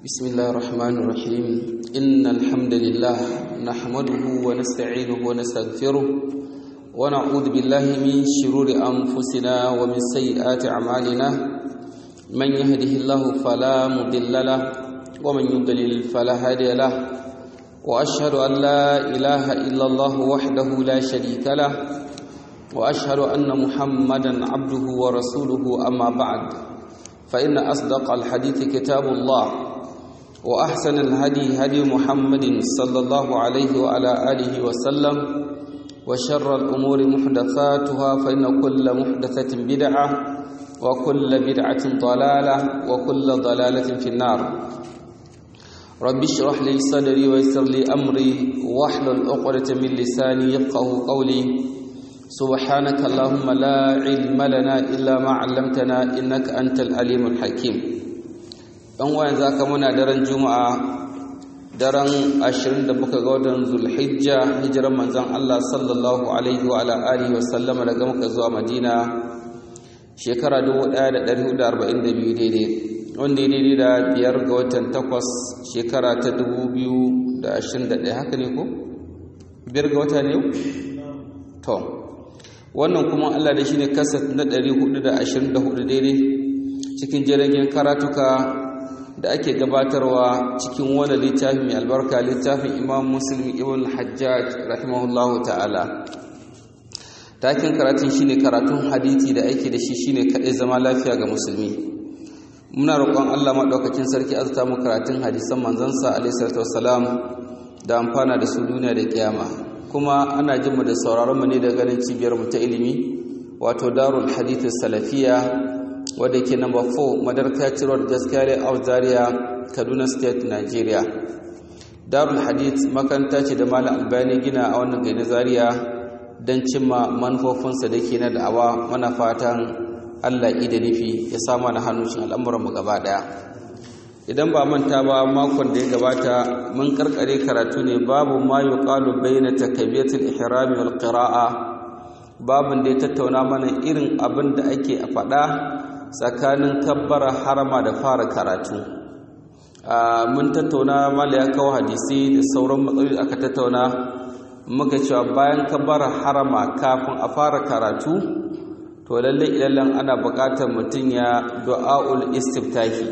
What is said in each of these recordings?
بسم الله الرحمن الرحيم إن الحمد لله نحمده ونستعينه ونستغفره ونعوذ بالله من شرور أنفسنا ومن سيئات أعمالنا من يهده الله فلا مضل له ومن يضلل فلا هادي له وأشهد أن لا إله إلا الله وحده لا شريك له وأشهد أن محمدا عبده ورسوله أما بعد فإن أصدق الحديث كتاب الله وأحسن الهدي هدي محمد صلى الله عليه وعلى آله وسلم وشر الأمور محدثاتها فإن كل محدثة بدعة وكل بدعة ضلالة وكل ضلالة في النار رب اشرح لي صدري ويسر لي أمري واحلل عقدة من لساني يفقه قولي سبحانك اللهم لا علم لنا إلا ما علمتنا إنك أنت العليم الحكيم ɗan wayan za ka muna daren juma'a daren 27 ga watan zulhijja hijiran manzan Allah sallallahu alaihi wa alihi wa sallama daga muka zuwa madina shekara 1442 daidai wanda ya daidai da biyar ga watan takwas shekara ta 2021 haka ne ko? biyar ga wata ne to wannan kuma Allah da shi ne kasat na 424 daidai cikin jiragen karatuka da ake gabatarwa cikin wani littafi mai albarka littafin imam muslim ibn hajjaj rahimahullahu ta'ala takin karatun shine karatun hadithi da ake da shi shine kaɗai zama lafiya ga musulmi muna roƙon allah maɗaukakin sarki azta mu karatun hadisan manzansa alaihi salatu wassalam da amfana da su duniya da kiyama kuma ana jin mu da sauraron mu ne da ganin cibiyar mu ta ilimi wato darul hadith salafiya wadda ke number 4 madarka road gaskiyar zaria kaduna state nigeria darul hadith makanta ce da malam albani gina a wannan gari zaria don cimma manufofinsa da ke na da'awa mana fatan allah da nufi ya sama na hannun al'amuranmu gaba daya idan ba manta ba makon da ya gabata mun karkare karatu ne babu ma yuqalu bayna takbiratul ihrami wal qira'a babin da ya tattauna mana irin abin da ake a faɗa tsakanin kabbara harama da fara karatu mun tattauna mala ya kawo hadisi da sauran matsaloli aka tattauna muka cewa bayan kabbara harama kafin a fara karatu to lalle ilallan ana buƙatar mutum ya du'aul istiftahi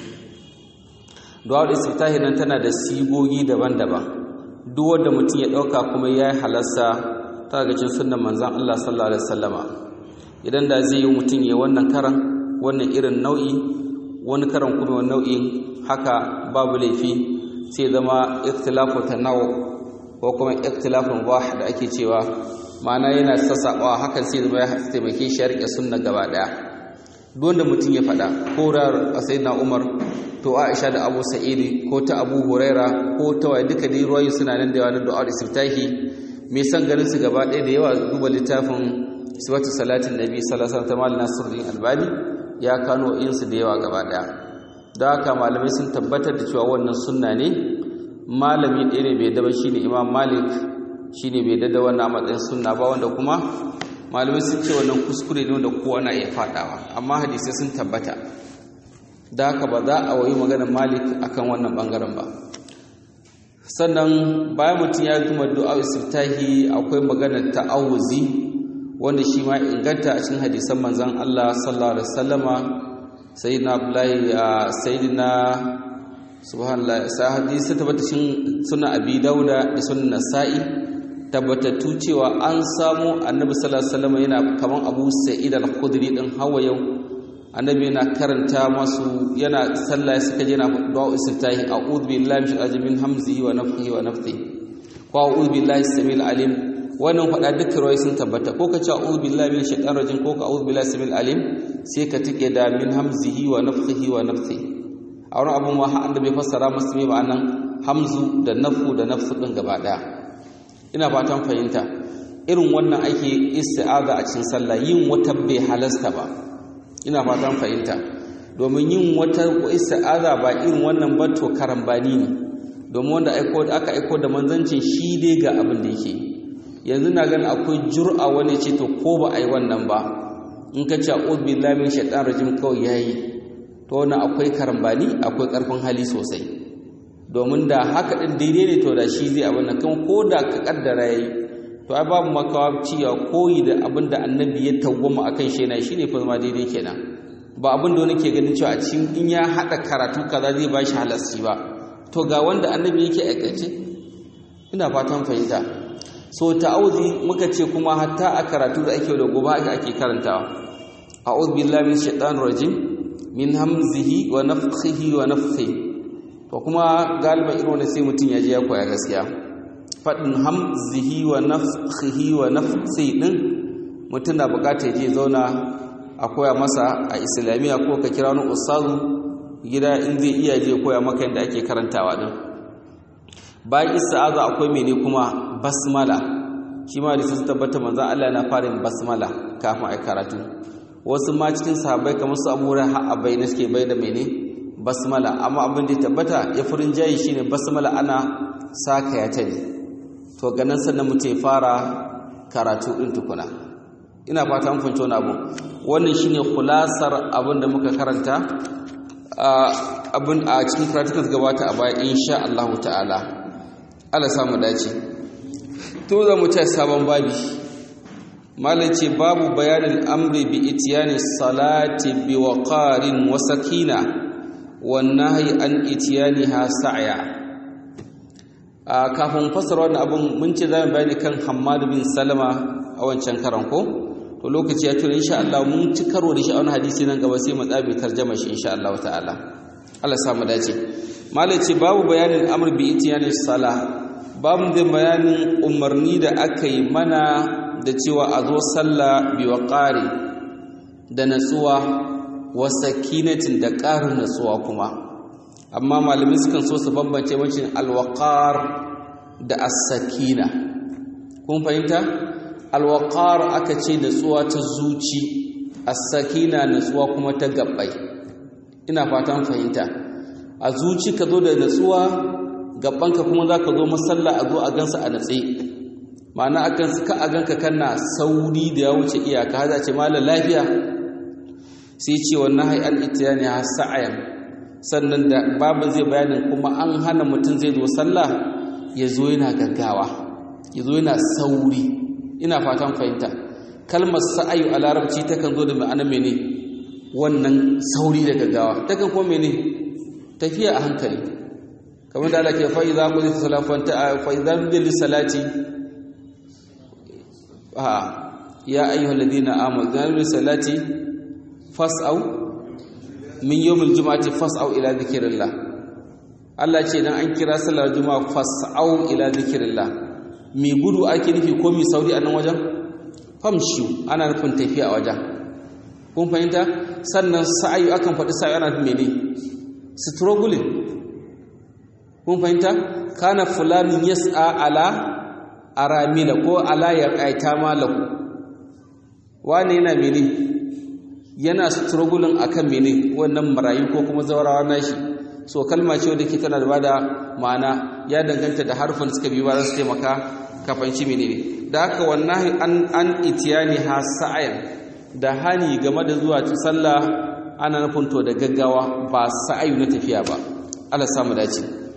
du'aul istiftahi nan tana da sigogi daban-daban duk wanda mutum ya ɗauka kuma ya yi halarsa ta ga cin sunnan manzon Allah sallallahu alaihi wasallama idan da zai yi mutum ya wannan karan wannan irin nau'i wani karan kuma nau'in haka babu laifi sai zama ikhtilafu tanawu ko kuma ikhtilafun wah da ake cewa ma'ana yana sassaɓawa hakan sai zama ya taimake shi ya rike sunna gaba daya duk wanda mutum ya faɗa ko rar sayyidina Umar to Aisha da Abu Sa'id ko ta Abu Huraira ko ta waye duka dai ruwayi suna nan da yawa na du'a istiftahi me san ganin su gaba ɗaya da yawa duba littafin sifatu salatin nabi sallallahu alaihi wasallam nasiruddin albani ya kano insu da yawa gaba daya da haka malamai sun tabbatar da cewa wannan sunna ne malami ɗaya ne bai daba shine imam malik shine bai dada wannan matsayin sunna ba wanda kuma malamai sun ce wannan kuskure ne wanda kowa na iya fadawa amma hadisai sun tabbata da haka ba za a wayi maganar malik akan wannan bangaren ba sannan bayan mutum ya gama du'a istiftahi akwai maganar ta'awuzi wanda shi ma inganta a cikin hadisan manzan Allah sallallahu alaihi wasallama sayyidina Abdullahi sayyidina subhanallah sa hadisi tabbata cikin sunan Abi Dauda da sunan Nasa'i tabbatattu cewa an samu Annabi sallallahu alaihi wasallama yana kaman Abu Sa'id al-Khudri din hawa yau Annabi yana karanta masu yana sallah suka je yana du'a istiftahi a'udhu billahi min ajmin hamzihi wa nafthihi wa nafthihi wa a'udhu billahi samil alim wannan faɗa duka rawai sun tabbata ko ka ce a'udhu billahi minash shaitanir rajim ko ka a'udhu billahi samil alim sai ka tike da min hamzihi wa nafthihi wa nafthi a wani abun ma da bai fassara masu mai ma'anan hamzu da nafu da nafsu din gaba daya ina fatan fahimta irin wannan ake isti'aza a cikin sallah yin wata bai halasta ba ina fatan fahimta domin yin wata isti'aza ba irin wannan ba to karambani ne domin wanda aka aiko da manzancin shi dai ga abin da yake yi yanzu na ganin akwai jur'a wani ce to ko ba a yi wannan ba in ka ce a'udhu billahi min shaitanir rajim kawai yayi to to wannan akwai karambani akwai karfin hali sosai domin da haka din daidai ne to da shi zai abin nan kuma ko da ka kaddara yayi to ai babu makawa cewa koyi da abin da annabi ya tawwama akan shi yana shine fa zama daidai kenan ba abin da wani ke ganin cewa a cikin in ya hada karatu kaza zai ba shi halasci ba to ga wanda annabi yake aikace ina fatan fahimta so ta'awuzi muka ce kuma hatta a karatu da ake da gobe ake karantawa a'udhu billahi minash shaitanir rajim min hamzihi wa nafthihi wa nafthihi to kuma galiban irin wanda sai mutum ya je ya koya gaskiya faɗin hamzihi wa nafthihi wa nafthihi din mutum na bukata ya je zauna a koya masa a islamiyya ko ka kira wani ustazu gida in zai iya je koya maka yadda ake karantawa din bayan ista'aza akwai mene kuma basmala shi ma da sun tabbata manzon Allah na fara yin basmala kafin ai karatu wasu ma cikin sahabbai kamar su Abu Hurairah a bayyana suke bai da mene basmala amma abin da ya tabbata ya furin jayi shine basmala ana saka ya tare to ganin sannan mutum ya fara karatu din tukuna ina fata an fahimci wani abu wannan shine kulasar abin da muka karanta abin a cikin karatukan gabata a baya insha Allah ta'ala Allah samu dace to za mu ci sabon babi malam ce babu bayanin amri bi itiyani salati bi waqarin wa sakina wan nahyi an itiyaniha sa'ya a kafin fasara wannan abun mun ce zamu bayani kan Hammad bin Salama a wancan karan ko to lokaci ya tura insha Allah mun ci karo da shi a wani hadisi nan gaba sai mu tsabi tarjama shi insha Allah ta'ala Allah sa mu dace malai ce babu bayanin amr bi itiyani sala babu da bayanin umarni da aka yi mana da cewa a zo sallah bi waqari da natsuwa wa sakinatin da ƙarin natsuwa kuma amma malamai sukan so su bambance bambancin alwaqar da as-sakina kun fahimta alwaqar aka ce natsuwa ta zuci as-sakina natsuwa kuma ta gabbai ina fatan fahimta a zuci ka zo da natsuwa gabbanka kuma zaka zo masalla a zo a gansa a natse ma'ana akan ka a ganka kana sauri da ya wuce iyaka haza ce malam lafiya sai ce wannan hay al itiyani ha sa'ayan sannan da babu zai bayanin kuma an hana mutum zai zo sallah ya zo yana gaggawa ya zo yana sauri ina fatan fahimta kalmar sa'ayu a larabci takan zo da ma'ana mene wannan sauri da gaggawa takan kuma mene tafiya a hankali kamar da Allah ke fa idza qudiyat salatu fa idza bil salati ha ya ayyuhal ladina amanu idza bil salati fas'au min yawmil jumu'ati fas'au ila dhikrillah Allah ce dan an kira sallar juma'a fas'au ila dhikrillah mi gudu ake nufi ko mi sauri a nan wajen famshu ana nufin tafiya a wajen kun fahimta sannan sa'ayu akan faɗi sa'ayu ana nufin mene struggling kun fahimta kana fulanin yas'a ala aramila ko ala ya kaita malahu wani yana mene yana struggling akan mene wannan marayu ko kuma zawarawa nashi so kalma ce wadda ke tana da bada ma'ana ya danganta da harfin suka biyu ba za su taimaka kafanci menene da haka wannan an an itiyani ha sa'ayan da hani game da zuwa sallah ana nufin to da gaggawa ba sa'ayu na tafiya ba Allah samu dace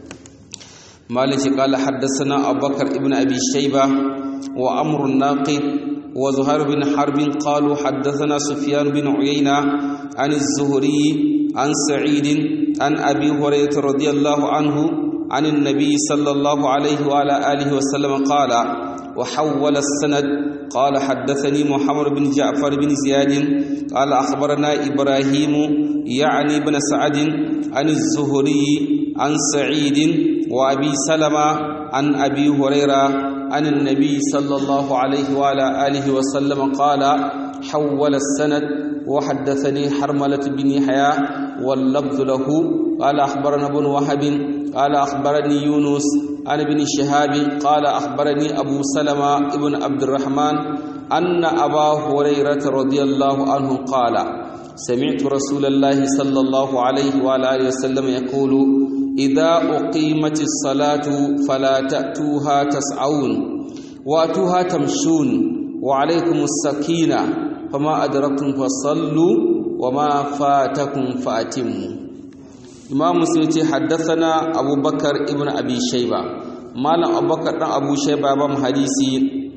malik qala haddathana abubakar ibn abi shayba wa amr an-naqid wa zuhair bin harb qalu haddathana sufyan bin uyayna an az-zuhri an sa'id an abi hurairah radiyallahu anhu عن النبي صلى الله عليه وعلى آله وسلم قال وحول السند قال حدثني محمد بن جعفر بن زياد قال أخبرنا إبراهيم يعني بن سعد عن الزهري عن سعيد وأبي سلمة عن أبي هريرة عن النبي صلى الله عليه وعلى آله وسلم قال حول السند وحدثني حرملة بن يحيى واللفظ له قال أخبرنا ابن وهب قال أخبرني يونس عن ابن شهاب قال أخبرني أبو سلمة ابن عبد الرحمن أن أبا هريرة رضي الله عنه قال سمعت رسول الله صلى الله عليه وعلى آله وسلم يقول إذا أقيمت الصلاة فلا تأتوها تسعون وأتوها تمشون وعليكم السكينة فما أدركتم فصلوا wa ma fatakum fa'atimmu imamu sai ce haddathana abubakar ibn abi shayba malam abubakar dan abu shayba ba mu hadisi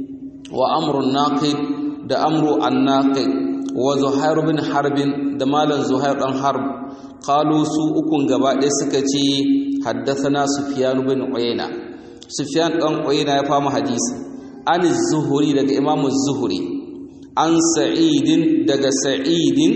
wa amrun naqid da amru an-naqid wa zuhair bin harbin da malam zuhair dan harb qalu su ukun gaba ɗaya suka ce haddathana sufyan bin uyayna sufyan dan uyayna ya fama hadisi an zuhuri daga imamu zuhuri an sa'idin daga sa'idin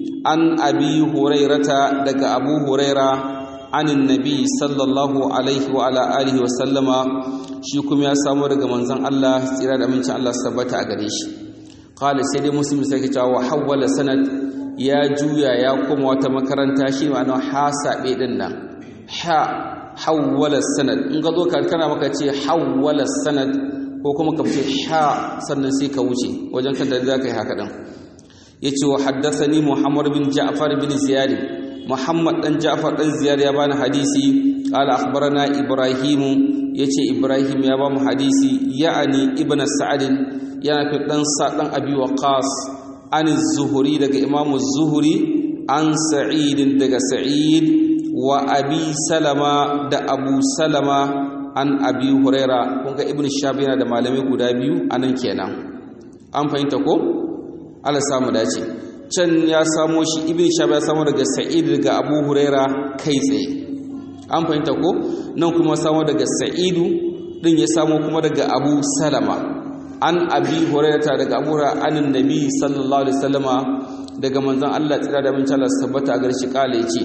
an abi hurairata daga abu huraira anin nabi sallallahu alaihi wa ala alihi wa sallama shi kuma ya samu daga manzon Allah tsira da amincin Allah sabbata a gare shi qala sai dai muslim sai ta wa hawala sanad ya juya ya koma wata makaranta shi ma'ana ha sabe din nan ha hawala sanad in ga zo kana maka ce hawala sanad ko kuma ka ce ha sannan sai ka wuce wajen kan da za ka yi haka din yace wa haddathani Muhammad bin Ja'far bin Ziyad Muhammad dan Ja'far dan Ziyad ya bani hadisi qala akhbarana Ibrahim yace Ibrahim ya ba mu hadisi ya'ani ibn Sa'd yana fi dan sa dan Abi Waqas an zuhuri daga Imam zuhuri an Sa'id daga Sa'id wa Abi Salama da Abu Salama an Abi Huraira kun ga Ibn Shab yana da malamai guda biyu anan kenan an fahimta ko Allah samu dace can ya samo shi ibn shab ya samo daga sa'id daga abu huraira kai tsaye an fahimta ko nan kuma samo daga sa'idu din ya samo kuma daga abu salama an abi hurairata daga abu hurairata anin nabi sallallahu alaihi wasallama daga manzon Allah tsira da min Allah tabbata gar shi kale yace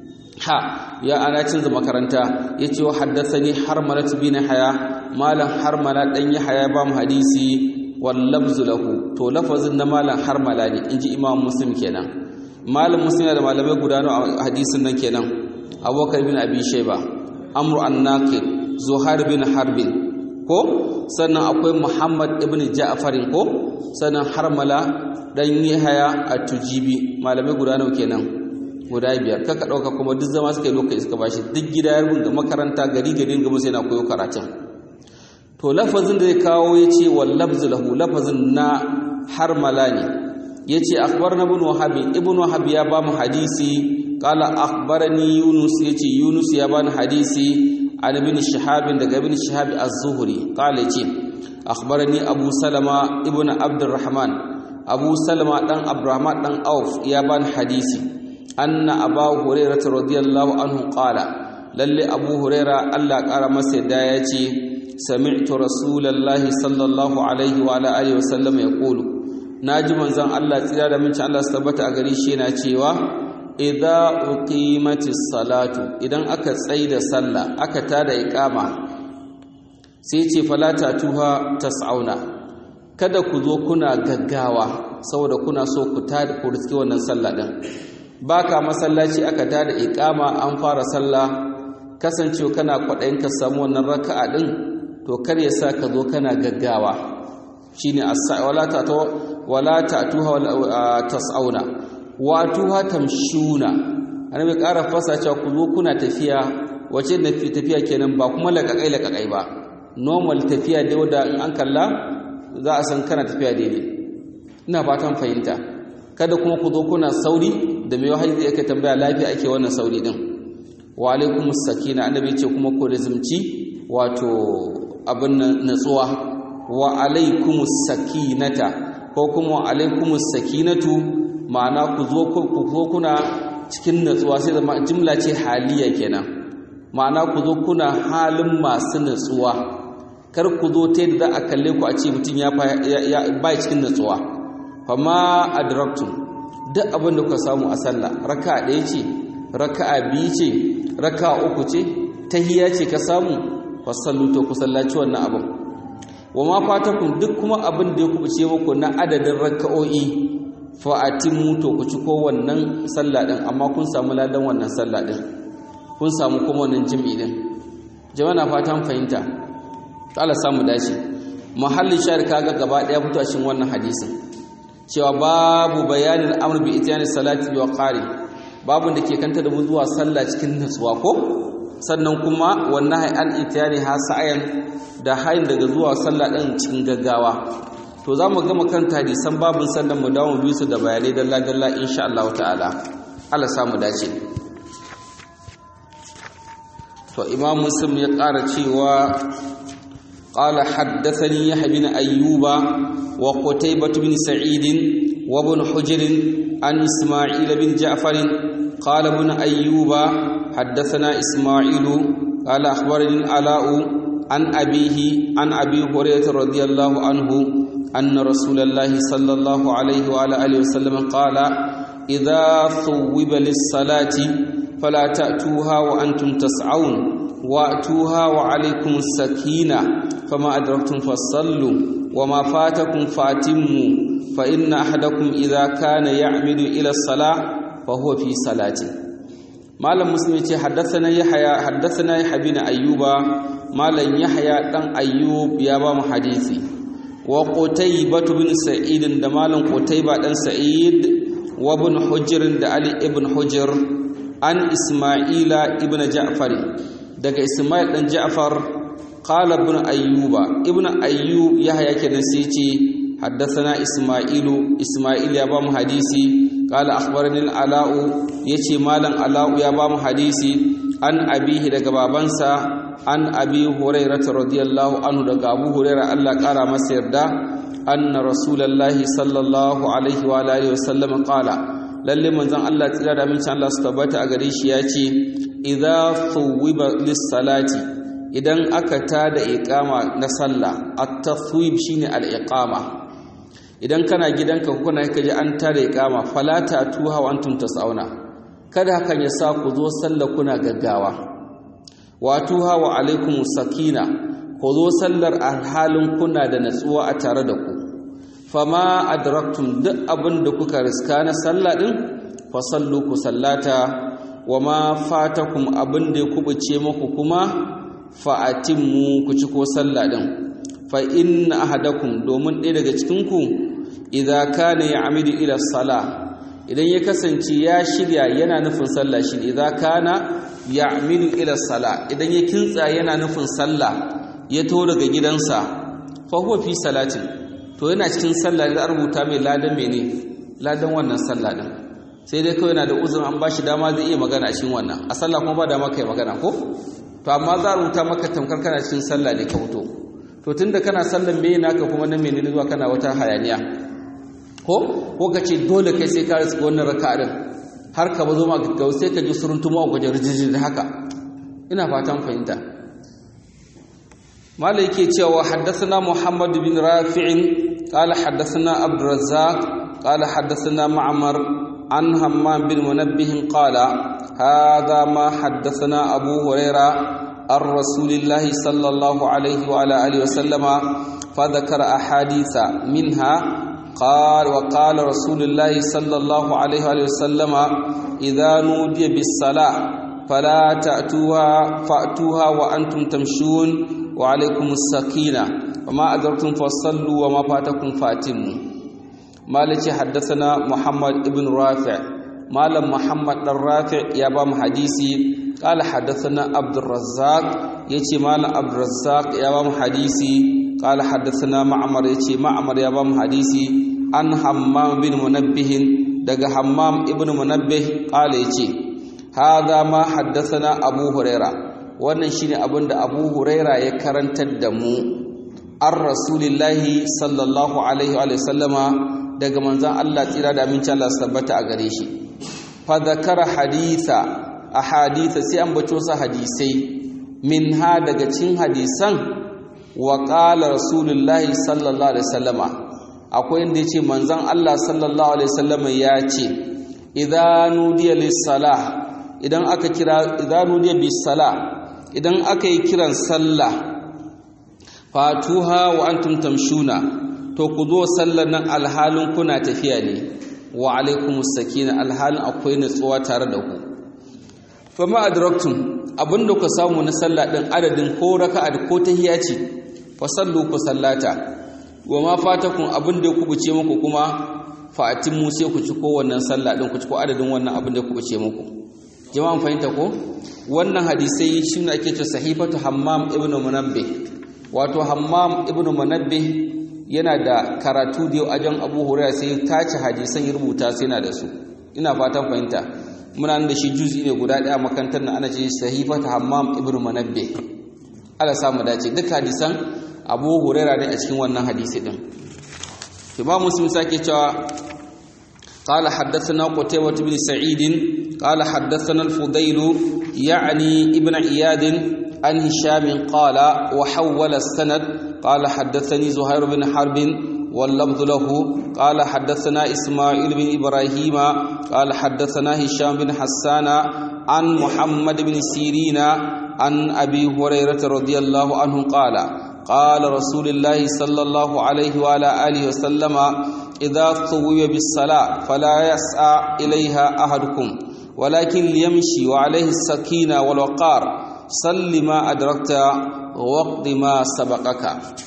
ha ya ana canza makaranta yace wa haddathani harmalat bin haya malam harmala dan haya ba mu hadisi wallabzu lahu to lafazin na malam harmala ne inji imam muslim kenan malam muslim da malamai guda a hadisin nan kenan abubakar bin abi shayba amru an-naqid zuhair bin harbin ko sannan akwai muhammad ibn ja'farin ko sannan harmala dan yahaya at-tujibi malamai guda nawa kenan guda biyar kaka dauka kuma duk zama suka yi lokaci suka bashi duk gida ya rubuta makaranta gari gari ga musu yana koyo karatun to lafazin da ya kawo ya ce wallabzu lahu lafazin na harmala ne ya ce akbar na ibn wahabi ibn wahabi ya ba mu hadisi kala akbarani yunus ya ce yunus ya ba ni hadisi an ibn shahabin daga ibn shahabi az-zuhri kala ya ce akbarani abu salama ibn abdurrahman abu salama dan abdurrahman dan auf ya ba ni hadisi anna abu hurairah radiyallahu anhu qala lalle abu hurairah Allah kara masa yadda ya ce سمعت رسول الله صلى الله عليه وعلى اله وسلم يقول naji manzon Allah tsira da minci Allah su tabbata a gari shi yana cewa idza uqimatis salatu idan aka tsaida sallah aka tada iqama sai ce fala tuha tas'auna kada ku zo kuna gaggawa saboda kuna so ku tada ku riski wannan sallah din baka masallaci aka tada iqama an fara sallah kasancewa kana kwadayin ka samu wannan raka'a din to kar ya sa ka zo kana gaggawa shine wala ta wala ta'tuha tas'auna wa tuha tamshuna annabi ƙara fasa cewa ku zo kuna tafiya wace na tafiya kenan ba kuma laƙaƙai laƙaƙai ba normal tafiya da wanda in an kalla za a san kana tafiya daidai ina fatan fahimta kada kuma ku zo kuna sauri da mai wahayi yake tambaya lafiya ake wannan sauri din wa alaikumus sakina annabi ce kuma ku rizumci wato abin natsuwa wa alaikumus sakinata ko kuma wa alaikumus sakinatu ma'ana ku zo ku zo kuna cikin natsuwa sai zama jimla ce haliya kenan ma'ana ku zo kuna halin masu natsuwa kar ku zo ta yadda za a kalle ku a ce mutum ya ba cikin natsuwa fama adraktum duk abin da kuka samu a sallah raka ɗaya ce raka biyu ce raka uku ce tahiya ce ka samu fasallu to ku sallaci wannan abin wa ma fatakum duk kuma abin da ya kubuce muku na adadin raka'o'i fa atimu to ku ci ko wannan sallah din amma kun samu ladan wannan sallah din kun samu kuma wannan jami'i din jama'a na fatan fahimta to Allah samu dace mahallin shahid kaga gaba daya fito a cikin wannan hadisin cewa babu bayanin amr bi itiyani salati bi waqari babu da ke kanta da mu zuwa sallah cikin nutsuwa ko sannan kuma wannan hay an itiyani ha sa'ayan da hayin daga zuwa sallah din cikin gaggawa to za mu gama kan hadisan babin sannan mu dawo biyu su da bayanai dalla dalla insha Allah ta'ala Allah samu dace to imam muslim ya ƙara cewa qala haddathani yahya bin ayyuba wa qutaybah bin sa'id wa ibn hujr an isma'il bin ja'far qala ibn ayyuba haddathana isma'il qala akhbarani ala'u an abihi an abi hurairah radiyallahu anhu anna rasulullahi sallallahu alaihi wa alihi wasallam qala idha thuwiba lis-salati فلا تأتوها وأنتم تسعون وأتوها وعليكم السكينة فما أدركتم فصلوا وما فاتكم فاتموا فإن أحدكم إذا كان يعمد إلى الصلاة فهو في صلاته مالم مسلم حدثنا يحيى حدثنا يحيى بن أيوب مالم يحيى دان أيوب يا بام حديثي وقتيبة بن سعيد دمالم قتيبة بن سعيد وابن حجر علي ابن حجر an isma'ila ibn ja'far daga isma'il dan ja'far qala ibn ayyuba ibn ayyub yahya kenan sai ce haddathana isma'ilu isma'il ya ba mu hadisi qala akhbarani ala'u yace malam ala'u ya ba mu hadisi an abihi daga babansa an abi hurairah radiyallahu anhu daga abu hurairah Allah kara masa yarda anna rasulullahi sallallahu alaihi wa alihi wasallam qala lalle manzon Allah tsira da amincin Allah su tabbata a gare shi ya ce idza thuwiba lis-salati idan aka tada iqama na sallah at-tathwib shine al-iqama idan kana gidanka kuna kaje an tada iqama fala tuha wa antum tas'auna kada hakan ya sa ku zo sallah kuna gaggawa wa tuha wa alaikum sakina ku zo sallar alhalin kuna da natsuwa a tare da ku fama adraktum duk abin da kuka riska na sallah din fa sallu ku sallata wama fatakum abin da ya kubuce muku kuma fa atimmu ku ci ko sallah din fa inna ahadakum domin ɗaya daga cikin ku idza kana ya'midu ila salah idan ya kasance ya shirya yana nufin sallah shi idza kana ya'midu ila salah idan ya kintsa yana nufin sallah ya to daga gidansa fa huwa fi salatin to yana cikin sallah da rubuta mai ladan mene ladan wannan sallah din sai dai kawai yana da uzurin an bashi dama zai iya magana a cikin wannan a sallah kuma ba dama kai magana ko to amma za a rubuta maka tamkar kana cikin sallah ne ka fito to tunda kana sallan me naka kuma nan menene zuwa kana wata hayaniya ko ko ka ce dole kai sai ka riska wannan raka'a din har ka bazo ma gaggau sai ka ji suruntumo a gwaje rijiji da haka ina fatan fahimta malai yake cewa haddathana muhammad bin rafi'in قال حدثنا عبد الرزاق قال حدثنا معمر عن همام بن منبه قال هذا ما حدثنا أبو هريرة عن رسول الله صلى الله عليه وعلى آله وسلم فذكر أحاديث منها قال وقال رسول الله صلى الله عليه وآله وسلم إذا نودي بالصلاة فلا تأتوها فأتوها وأنتم تمشون وعليكم السكينة وما أدركتم فصلوا وما فاتكم فاتموا مالك حدثنا محمد ابن رافع مال محمد الرافع يا بام حديثي قال حدثنا عبد الرزاق يتي مال عبد الرزاق يا بام حديثي قال حدثنا معمر يتي معمر يا بام حديثي عن حمام بن منبه دغ حمام ابن منبه قال يتي هذا ما حدثنا ابو هريره wannan shine abin da Abu Huraira ya karantar da mu an rasulillahi sallallahu alaihi wa sallama daga manzon Allah tsira da amincin Allah sabbata a gare shi fa zakara haditha a haditha sai an bato sa hadisai min ha daga cikin hadisan wa qala rasulullahi sallallahu alaihi wasallama akwai inda yace manzon Allah sallallahu alaihi wasallama ya ce idza nudiya lis-salah idan aka kira idza nudiya bis-salah idan aka yi kiran sallah fatuha wa antum tamshuna to ku zo sallar nan alhalin kuna tafiya ne wa alaikumus sakina alhalin akwai nutsuwa tare da ku fama adraktum abinda ku samu na sallah din adadin ko raka'a ko tahiyya ce fa sallu ku sallata wa ma fatakum abinda ku buce muku kuma fa atimmu sai ku ci ko wannan sallah din ku ci ko adadin wannan abinda ku buce muku jama'an fahimta ko wannan hadisai shi ne ake ce sahifatu hammam ibn munabbih wato hammam ibn munabbih yana da karatu da yau ajan abu huraira sai tace hadisan ya rubuta sai yana da su ina fatan fahimta muna nan da shi juzi ne guda ɗaya makantar na ana ce sahifata hammam ibnu manabbe ala samu dace duk hadisan abu huraira ne a cikin wannan hadisi din imam muslim sake cewa قال حدثنا قتيبة بن سعيد قال حدثنا الفضيل يعني ابن عياد عن هشام قال وحول السند قال حدثني زهير بن حرب واللفظ له قال حدثنا إسماعيل بن إبراهيم قال حدثنا هشام بن حسان عن محمد بن سيرين عن أبي هريرة رضي الله عنه قال قال رسول الله صلى الله عليه وعلى آله وسلم إذا ثوب بالصلاة فلا يسعى إليها أحدكم ولكن ليمشي وعليه السكينة والوقار صل ما أدركت وقت ما سبقك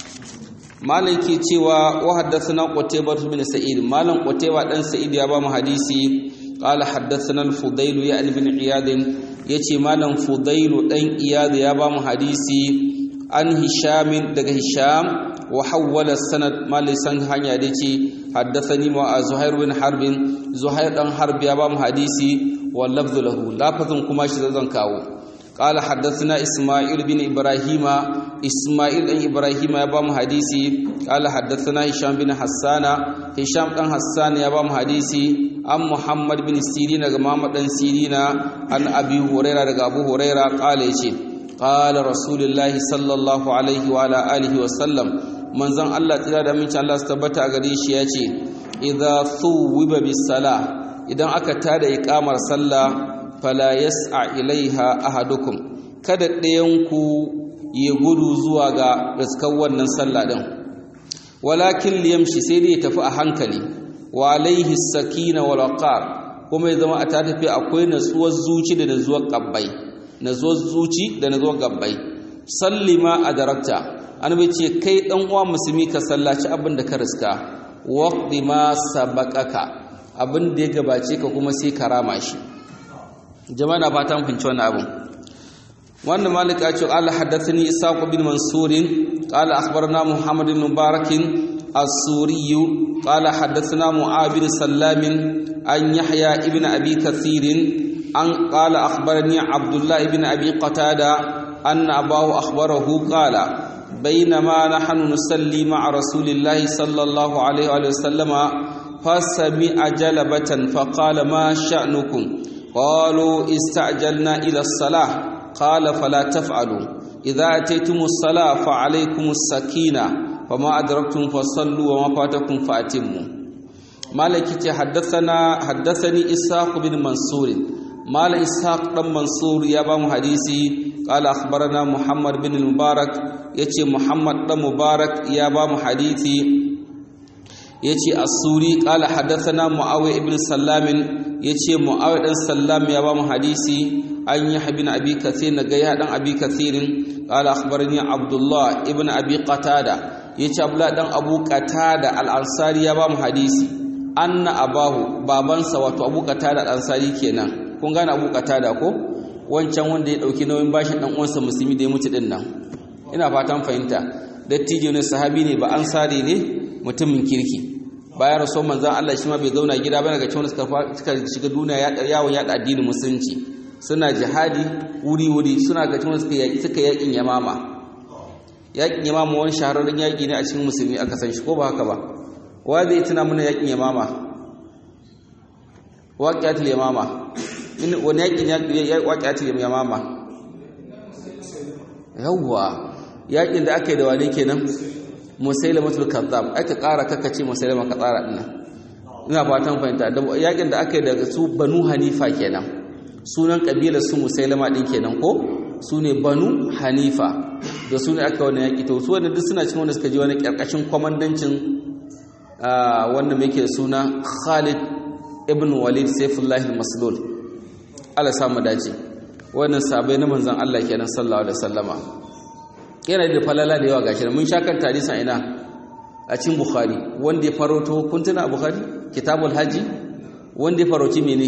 malaki cewa wa haddathana qutaybah bin sa'id malam qutaybah dan sa'id ya ba mu hadisi qala haddathana al-fudayl ya ibn iyad yace malam fudayl dan iyad ya ba mu hadisi an hisham daga hisham wa hawwala sanad malai san hanya da yace haddathani ma zuhair bin harb zuhair dan harb ya ba mu hadisi wal lafdhu lahu lafazin kuma shi zan kawo قال حدثنا إسماعيل بن إبراهيم إسماعيل بن إبراهيم يبام حديثي قال حدثنا هشام بن حسان هشام بن حسان يبام حديثي أم محمد بن سيرين محمد بن سيرين عن أبي هريرة أبو هريرة قال يشي قال رسول الله صلى الله عليه وعلى آله وسلم من زن الله تعالى من الله استبت أغريش يشي إذا ثوب بالصلاة إذا أكتاد إقامة صلى fala yas'a ilaiha ahadukum kada ɗayanku ya gudu zuwa ga riskar wannan sallah din walakin liyamshi sai dai ya tafi a hankali wa alaihi sakina wal waqar kuma ya zama a ta tafi akwai natsuwar zuci da natsuwar gabbai natsuwar zuci da natsuwar gabbai sallima adarakta annabi ce kai dan uwa musulmi ka sallaci abin da ka riska waqdi ma sabaqaka abin da ya gabace ka kuma sai ka rama shi jama'a na fatan fahimci wannan abun wannan malik ya ce Allah haddathani Isaq bin Mansur qala akhbarana Muhammad bin Mubarak as-Suri qala haddathana Mu'ab bin Sallam an Yahya ibn Abi Kathir an qala akhbarani Abdullah ibn Abi Qatada anna abahu akhbarahu qala بينما نحن نصلي مع رسول الله صلى الله عليه وسلم فسمع جلبة فقال ما شأنكم قالوا استعجلنا إلى الصلاة قال فلا تفعلوا إذا أتيتم الصلاة فعليكم السكينة فما أدركتم فصلوا وما فاتكم فأتموا مالك حدثنا حدثني إسحاق بن منصور مال إسحاق بن منصور يابا حديثي قال أخبرنا محمد بن المبارك يتي محمد بن مبارك يابا حديثي يتي السوري قال حدثنا معاوية بن سلام ya ce mu'awai ɗan sallam ya ba mu hadisi an yi habin abi kathir na gaya ɗan abi kathirin ƙala akhbarani abdullah ibn abi qatada ya ce abdullah ɗan abu qatada al'ansari ya ba mu hadisi anna abahu babansa wato abu qatada al'ansari kenan kun gane abu qatada ko wancan wanda ya ɗauki nauyin bashin ɗan uwansa musulmi da ya mutu ɗin nan ina fatan fahimta dattijo ne sahabi ne ba ansari ne mutumin kirki bayan rasuwar manzan Allah shi ma bai zauna gida ba daga cikin suka shiga duniya yawon yada addinin musulunci suna jihadi wuri-wuri suna ga cikin suka yaƙi suka yaƙin yamama yaƙin yamama wani shahararren yaƙi ne a cikin musulmi aka san shi ko ba haka ba wa zai tuna mana yaƙin yamama waƙiyatul yamama wani yaƙin waƙiyatul yamama yawwa yaƙin da aka yi da wane kenan musailamatul kazzab aka ƙara kakace musailama ka tsara dinnan ina fatan fahimta da yakin da aka yi daga su banu hanifa kenan sunan kabilar su musailama din kenan ko su ne banu hanifa da su ne aka wani yaki to su wanda duk suna cikin wanda suka je wani karkashin kwamandancin wanda muke suna Khalid ibn Walid Saifullah al-Maslul Allah samu dace wannan sabai na manzon Allah kenan sallallahu alaihi wasallama yana da falala da yawa gashi mun shakar hadisin ina a cikin bukhari wanda ya faroto kun tuna bukhari kitabul haji wanda ya faroci mene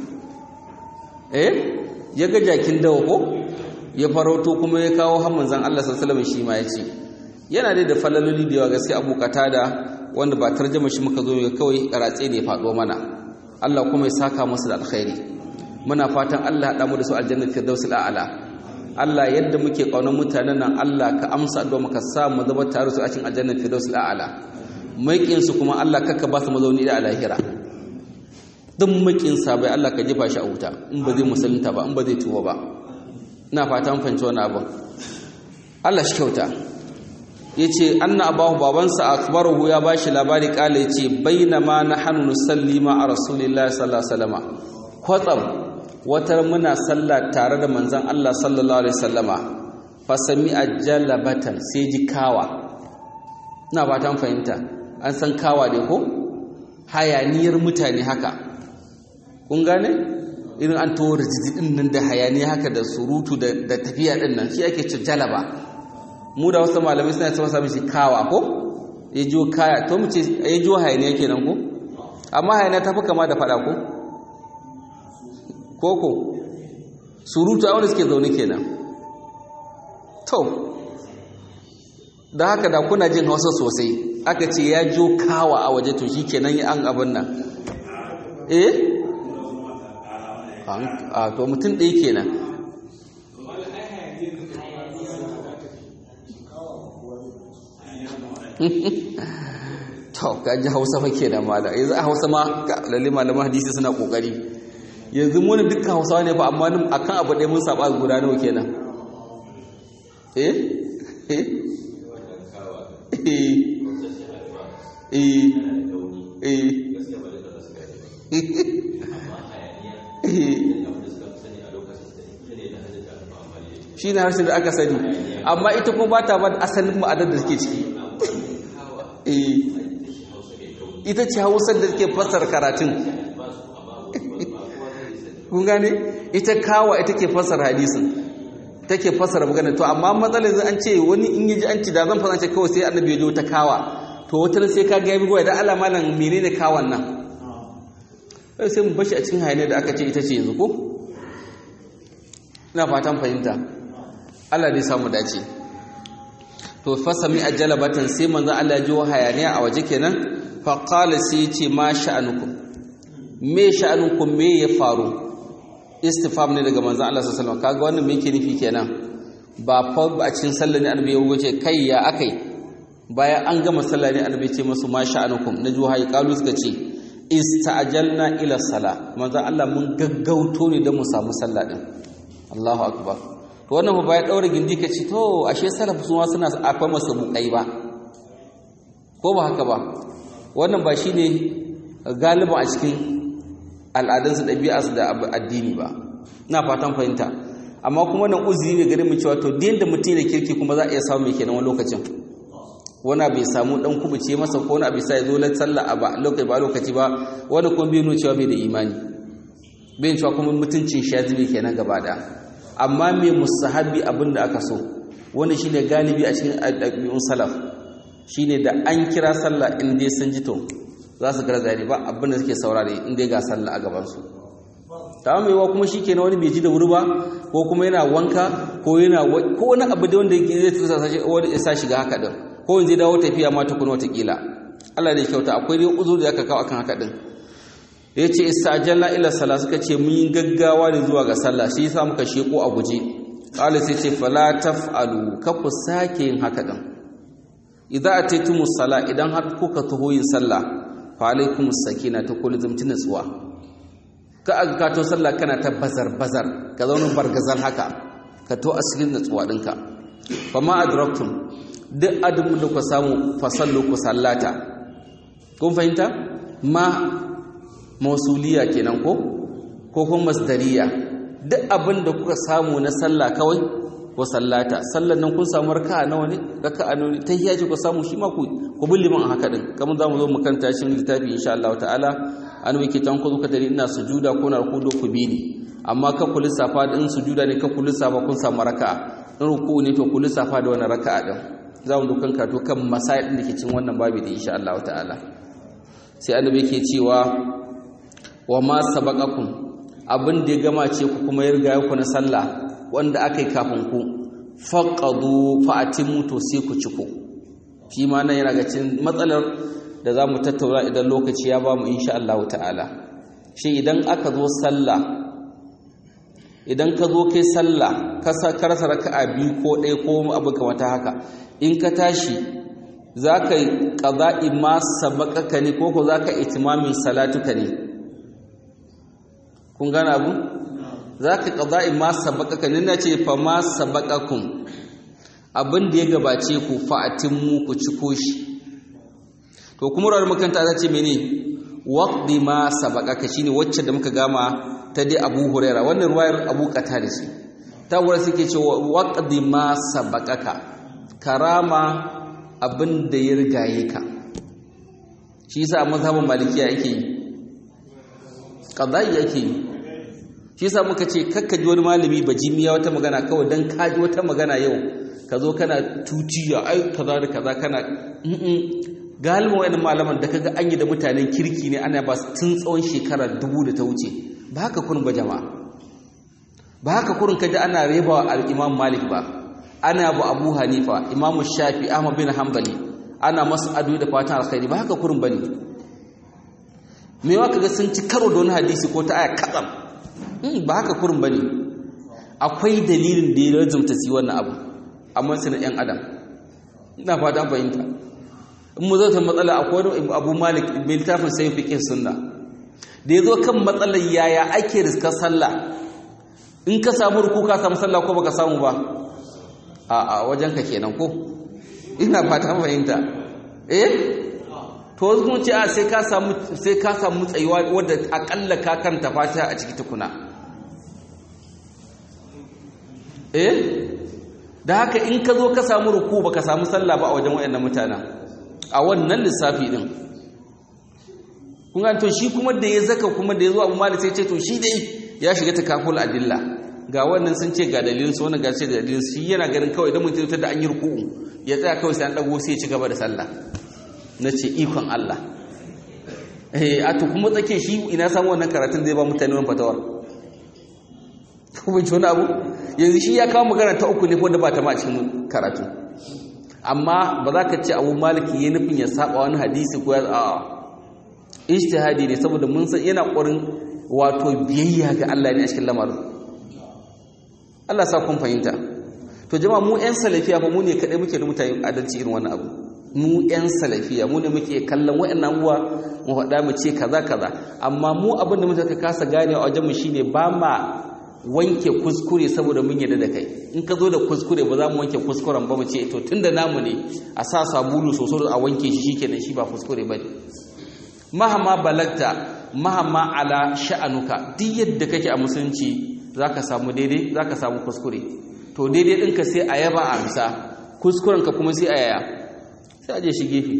eh ya ga jakin dawa ko ya faroto kuma ya kawo har manzon Allah sallallahu alaihi wasallam shi ma yace yana dai da falaloli da yawa gaskiya abu da wanda ba tarjama shi muka zo ga kawai ratse ne faɗo mana Allah kuma ya saka musu da alkhairi muna fatan Allah ya mu da su aljanna firdausul a'la Allah yadda muke kaunar mutanen nan Allah ka amsa addu'a muka sa mu zama tare su a cikin aljanna firdausul a'la maikin su kuma Allah kaka ba su mazauni da alahira duk makin sa bai Allah ka jefa shi a wuta in ba zai musulunta ba in ba zai tuwa ba ina fatan fahimci wannan abin Allah shi kyauta yace anna abahu babansa akbaruhu ya bashi labari kala yace bainama nahnu nusalli ma rasulillahi sallallahu alaihi wasallam kwatsam watar muna sallah tare da manzon Allah sallallahu alaihi wasallama fa sami'a jalabatan sai ji kawa ina fatan fahimta an san kawa ne ko hayaniyar mutane haka kun gane irin an to rijidin nan da hayaniya haka da surutu da tafiya din nan shi ake ce jalaba mu da wasu malamai suna cewa sami shi kawa ko ya jiwo kaya to mu ce ya jiwo hayaniya kenan ko amma hayaniya ta fi kama da fada ko koko surutu a wanda suke zaune kenan to da haka da kuna jin hausa sosai aka ce ya jiwo kawa a waje to shi kenan an abin nan eh a to mutum ɗaya kenan to kaji hausa fa kenan mala yanzu a hausa ma lalle malaman hadisi suna kokari yanzu mu ne dukkan hausawa ne fa amma akan abu ɗaya mun saba guda nawa kenan eh eh eh eh shi ne harshen da aka sani amma ita kuma ba ta ba da asalin ma'adar da suke ciki ita ce hausar da suke fassar karatun kun gane ita kawa ita ke fassar hadisin take fassara magana to amma matsalar zai an ce wani in yi ji an ci da zan fasance kawai sai annabi ya jo ta kawa to wata sai ka gaya bigowa da Allah malam menene kawan nan sai mu bashi a cikin hayaniyar da aka ce ita ce yanzu ko ina fatan fahimta Allah dai samu dace to fasami ajalabatan sai manzo Allah ya ji hayaniya a waje kenan fa qala sai ya ce ma sha'anukum me sha'anukum me ya faru istifham ne daga manzo Allah sallallahu alaihi wasallam kaga wannan me yake nufi kenan ba fa a cikin sallar ne annabi ya wuce kai ya akai bayan an gama sallah ne annabi ce musu ma sha'anukum na juhayi qalu suka ce ista'jalna ila sala manzo Allah mun gaggauto ne don mu samu sallah din Allahu akbar to wannan ba ya daura gindi kace to ashe salaf su ma suna afa masa bukai ba ko ba haka ba wannan ba shine galiban a cikin al'adunsu ɗabi'arsu da addini ba ina fatan fahimta amma kuma wannan uzuri ne gare mu cewa to da mutum da kirki kuma za a iya samu mai kenan wani lokacin wani bai samu dan kubuce masa ko wani abu sai zo la sallah ba lokaci ba lokaci ba wani kuma bai nuna cewa bai da imani bai cewa kuma mutuncin shi ya zube kenan gaba da amma mai musahabi abin da aka so wani shine galibi a cikin ɗabi'un salaf shine da an kira sallah in dai sun ji to za su gara zari ba abin da suke saurare in dai ga sallah a gaban su ta mai wa kuma shikenan wani bai ji da wuri ba ko kuma yana wanka ko yana ko wani abu da wanda zai tusa wani ya sa shiga haka din ko in zai dawo tafiya ma tukun watakila Allah ne kyauta akwai dai uzuri da aka kawo akan haka din ya ce istajalna ila sallah suka ce mun yi gaggawa ne zuwa ga sallah shi yasa muka sheko a guje qala sai ce fala taf'alu ka ku sake yin haka din idza ataytumus sala idan har kuka taho yin sallah fa alaikumus sakina ta kullu zumti natsuwa ka aga ka to sallah kana ta bazar bazar ka zauna bargazan haka ka to asirin natsuwa dinka fa ma adraktum duk adamu da ku samu fasallu ku sallata kun fahimta ma mausuliya kenan ko ko kuma masdariya duk abin da kuka samu na sallah kawai ko sallata sallan nan kun samu raka'a nawa ne raka'a nawa ne tahiyya ce ku samu shi ma ku ku bi liman haka din kamar zamu zo mu kanta shi littafi insha Allah ta'ala an wike tan ku zuka dare ina sujuda ko na ruku ku bi ni amma ka ku lissafa din sujuda ne ka ku lissafa kun samu raka'a in ruku ne to ku lissafa da wannan raka'a din za mu dukan kato kan masail din da ke cin wannan babi da insha Allah ta'ala sai annabi yake cewa wa ma sabaqakum abin da ya gama ce ku kuma ya riga ku na sallah wanda aka yi kafin ku faqadu fa'atimu to sai ku ciko shi ma nan yana ga cikin matsalar da za mu tattauna idan lokaci ya ba mu insha Allah ta'ala shi idan aka zo sallah idan ka zo kai sallah ka rasa raka'a biyu ko ɗaya ko abu kamata haka in ka tashi za ka yi ƙaza'i ma sabakaka ne ko ko za ka itimamin salatuka ne kun gane abu za ka ƙaza'i ma sabakaka ne na ce fa ma sabakakun abin da ya gabace ku fa'atin mu ku ci koshi to kuma rawar makanta ta ce mene waqdi ma sabakaka shine wacce da muka gama ta dai Abu Huraira wannan ruwayar Abu Qatada ce ta wurin suke cewa waqdi ma sabakaka karama abin da ya rigaye ka shi yasa a mazhabin malikiya yake yi qadai yake yi shi yasa muka ce kakka ji wani malami bajimiya wata magana kawai dan ka ji wata magana yau ka zo kana tutiya ai kaza da kaza kana galibin wayannan malaman da kaga an yi da mutanen kirki ne ana ba su tun tsawon shekara dubu da ta wuce ba haka kurin ba jama'a ba haka kurin kaji ana rebawa al-imam malik ba ana bu abu hanifa imamu shafi ahmad bin hanbali ana masu ado da fatan alkhairi ba haka kurin bane me wa kaga sun ci karo da wani hadisi ko ta aya katsam ba haka kurin bane akwai dalilin da ya rajumta su wannan abu amma su na yan adam ina fata an fahimta in mu zauta matsala akwai wani abu malik mai littafin sai fiqh sunna da yazo kan matsalar yaya ake riskar sallah in ka samu ruku ka samu sallah ko baka samu ba a wajenka kenan ko ina fata fahimta eh to wasu mun ce a sai ka samu sai ka samu tsayuwa wadda akalla ka kanta fatiha a ciki tukuna eh da haka in ka zo ka samu ruku baka samu sallah ba a wajen wayannan mutanen a wannan lissafi din kun ga to shi kuma da ya zaka kuma da ya zo abu malik sai ce to shi dai ya shiga takaful adilla ga wannan sun ce ga dalilin su wannan ga ce da dalilin shi yana ganin kawai idan mutum ta da an yi ruku'u ya tsaya kawai sai an dago sai ya ci gaba da sallah na ce ikon Allah eh a to kuma tsake shi ina samu wannan karatun zai ba mutane wannan fatawar kuma ji wani abu yanzu shi ya kawo magana ta uku ne wanda ba ta ma cikin karatu amma ba za ka ce abu maliki ya nufin ya saba wani hadisi ko ya a'a ijtihadi ne saboda mun san yana ƙorin wato biyayya ga Allah ne a cikin lamarin Allah sa kun fahimta to jama'a mu ƴan salafiya ba mu ne kadai muke da mutane adalci irin wannan abu mu ƴan salafiya mu ne muke kallon waɗannan abubuwa mu faɗa mu ce kaza kaza amma mu abin da muka kasa gane a wajen mu shine ba ma wanke kuskure saboda mun yarda da kai in ka zo da kuskure ba za mu wanke kuskuren ba mu ce to tunda namu ne a sa sabulu sosai a wanke shi shikenan shi ba kuskure bane mahama balagta mahama ala sha'anuka duk yadda kake a musulunci zaka samu daidai zaka samu kuskure to daidai ɗinka sai a yaba a amsa kuskurenka kuma sai a yaya sai a je shi gefe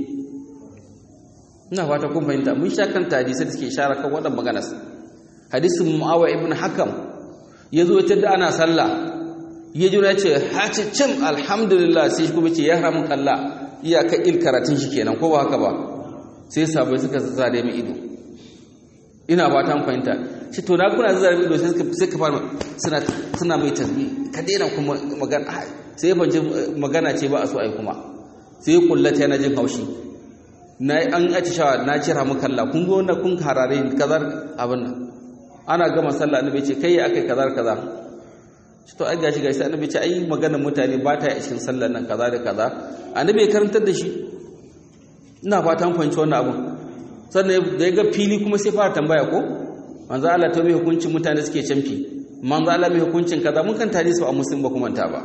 ina fata kun fahimta mun sha kan hadisai da suke shara kan waɗannan maganas hadisin mu'awa ibn hakam ya zo ya da ana sallah ya jira ya ce haci cin alhamdulillah sai kuma ce ya haramun kalla iyaka il karatun shi kenan ko ba haka ba sai sabai suka zare mai ido ina ba ta fahimta shi to na kuna zare mai ido sai suka fara suna suna mai tasbih ka daina kuma magana sai ya fahimci magana ce ba a so ai kuma sai ya kullata yana jin haushi na an atishawa na cira mu kalla kun ga wannan kun harare kazar abin nan ana gama sallah annabi ce kai akai kaza kaza shi to ai gashi gashi annabi ce ai maganar mutane ba ta yi a cikin sallar nan kaza da kaza annabi ya karantar da shi ina fatan fahimci wannan abun sannan da ya ga fili kuma sai fara tambaya ko manzo Allah ta mai hukuncin mutane suke canfi manzo Allah mai hukuncin kaza mun kan tare su a musulmi ba kuma ta ba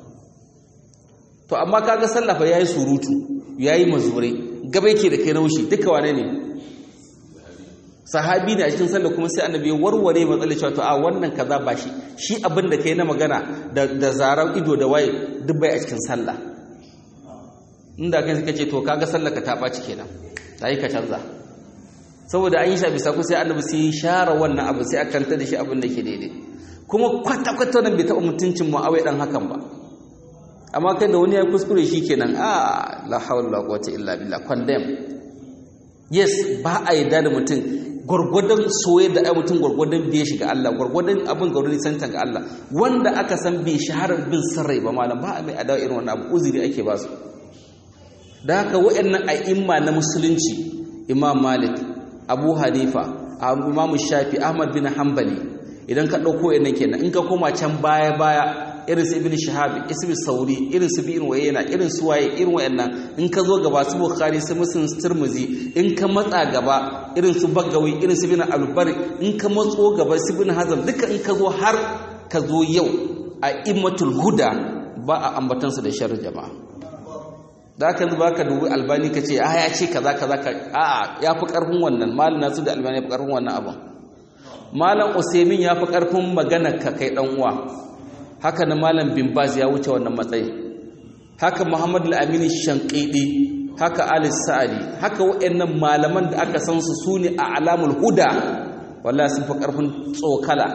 to amma kaga sallah fa yayi surutu yayi mazure gaba yake da kai naushi duka wane ne sahabi ne a cikin sallah kuma sai annabi ya warware matsalar cewa to a wannan kaza ba shi shi abin da kai na magana da da zaran ido da waye duk bai a cikin sallah inda kai suka ce to kaga sallar ka ta baci kenan sai ka canza saboda an yi sha bisa ko sai annabi sai ya share wannan abu sai aka kanta da shi abin da ke daidai kuma kwata kwata nan bai taɓa mutuncin mu'awai dan hakan ba amma kai da wani ya kuskure shi kenan a la hawla wa quwwata illa billah condemn yes ba a yarda da mutum gwargwadon soyayya da ai mutum gwargwadon bai shiga Allah gwargwadon abin gwargwadon santan ga Allah wanda aka san bai shaharar bin sarrai ba malam ba a mai adawa irin wannan abu uzuri ake ba su da haka waɗannan a'imma na musulunci imam malik abu hanifa imam shafi ahmad bin hanbali idan ka ɗauko yana kenan in ka koma can baya baya irin su ibn shahab ismi sauri irin su bin wayena irin su waye irin wayannan in ka zo gaba su bukhari su muslim su tirmizi in ka matsa gaba irin su bagawi irin su bin albar in ka matso gaba su bin hazam duka in ka zo har ka zo yau a immatul huda ba a ambatan su da sharri jama'a da ka zuba ka dubi albani ka ce a ya ce kaza kaza ka a'a ya fi karfin wannan malam nasu da albani ya fi karfin wannan abin malam usaimin ya fi karfin magana ka kai dan uwa haka na malam bin baz ya wuce wannan matsayi haka muhammadu al-amini shanqidi haka ali sa'adi haka waɗannan malaman da aka san su sune a alamul huda wallahi sun fi karfin tsokala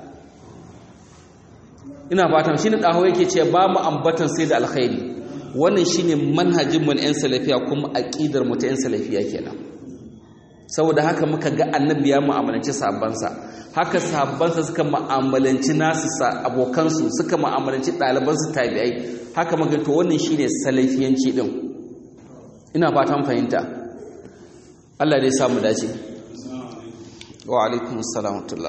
ina fatan shine dawo yake ce ba mu ambatan sai da alkhairi wannan shine manhajin mu na yan salafiya kuma aqidar mu ta yan salafiya kenan saboda haka muka ga annabi ya mu'amalanci sahabbansa haka sahabbansa suka mu'amalanci nasu abokansu suka mu'amalanci ɗalibansu tabi'ai haka muka to wannan shine salafiyanci din ina fatan fahimta Allah dai samu dace wa alaikum assalam wa rahmatullah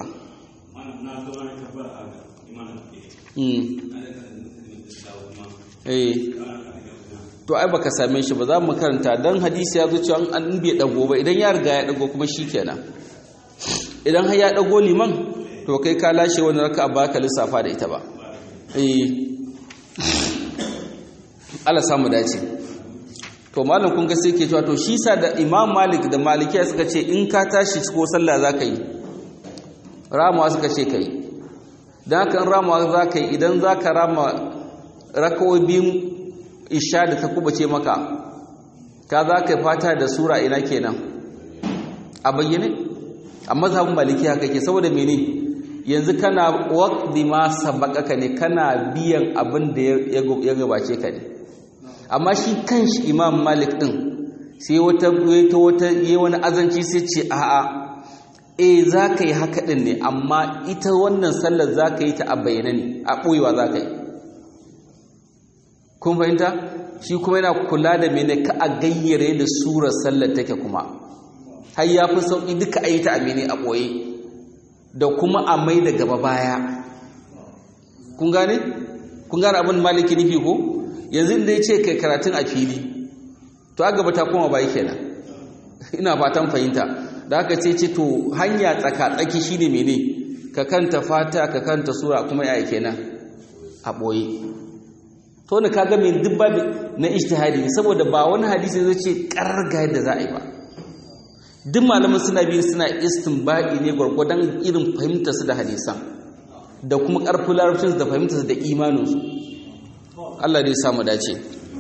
eh to ai baka same shi ba za mu karanta dan hadisi ya zo cewa an bai dago ba idan ya riga ya dago kuma shikenan idan har ya dago liman to kai ka lashe wani raka ba ka lissafa da ita ba eh Allah samu dace to malam kun ga sai ke cewa to shi sa da Imam Malik da Malikiya suka ce in ka tashi ko sallah zaka yi ramawa suka ce kai dan haka ramawa zaka yi idan zaka rama rakawoyi biyun isha da ta kubace maka ka za ka fata da sura ina kenan a bayyane a mazhabin maliki haka ke saboda mene yanzu kana waqdi ma sabaqaka ne kana biyan abin da ya gabace ka ne amma shi kanshi imam malik din sai wata ta wata yi wani azanci sai ce a'a eh za ka yi haka din ne amma ita wannan sallar za ka yi ta a bayyane ne a ɓoyewa za ka yi kun fahimta shi kuma yana kula da mene ka a gayyare da surar sallar take kuma har ya fi sauƙi duka a yi ta a mene a ɓoye da kuma a mai da gaba baya kun gane? kun gane abin maliki nufi ko yanzu da ya ce kai karatun a fili to a gaba ta koma bai kenan ina fatan fahimta da aka ce ce to hanya tsaka-tsaki shine mene ka kanta fata ka kanta sura kuma ya kenan a ɓoye to ne kaga mai duk babu na ijtihadi ne saboda ba wani hadisi zai ce karga yadda za a yi ba duk malaman suna biyu suna istinbadi ne gwargwadon irin fahimtar su da hadisan da kuma karfin larabcin da fahimtar su da imanin su Allah dai samu dace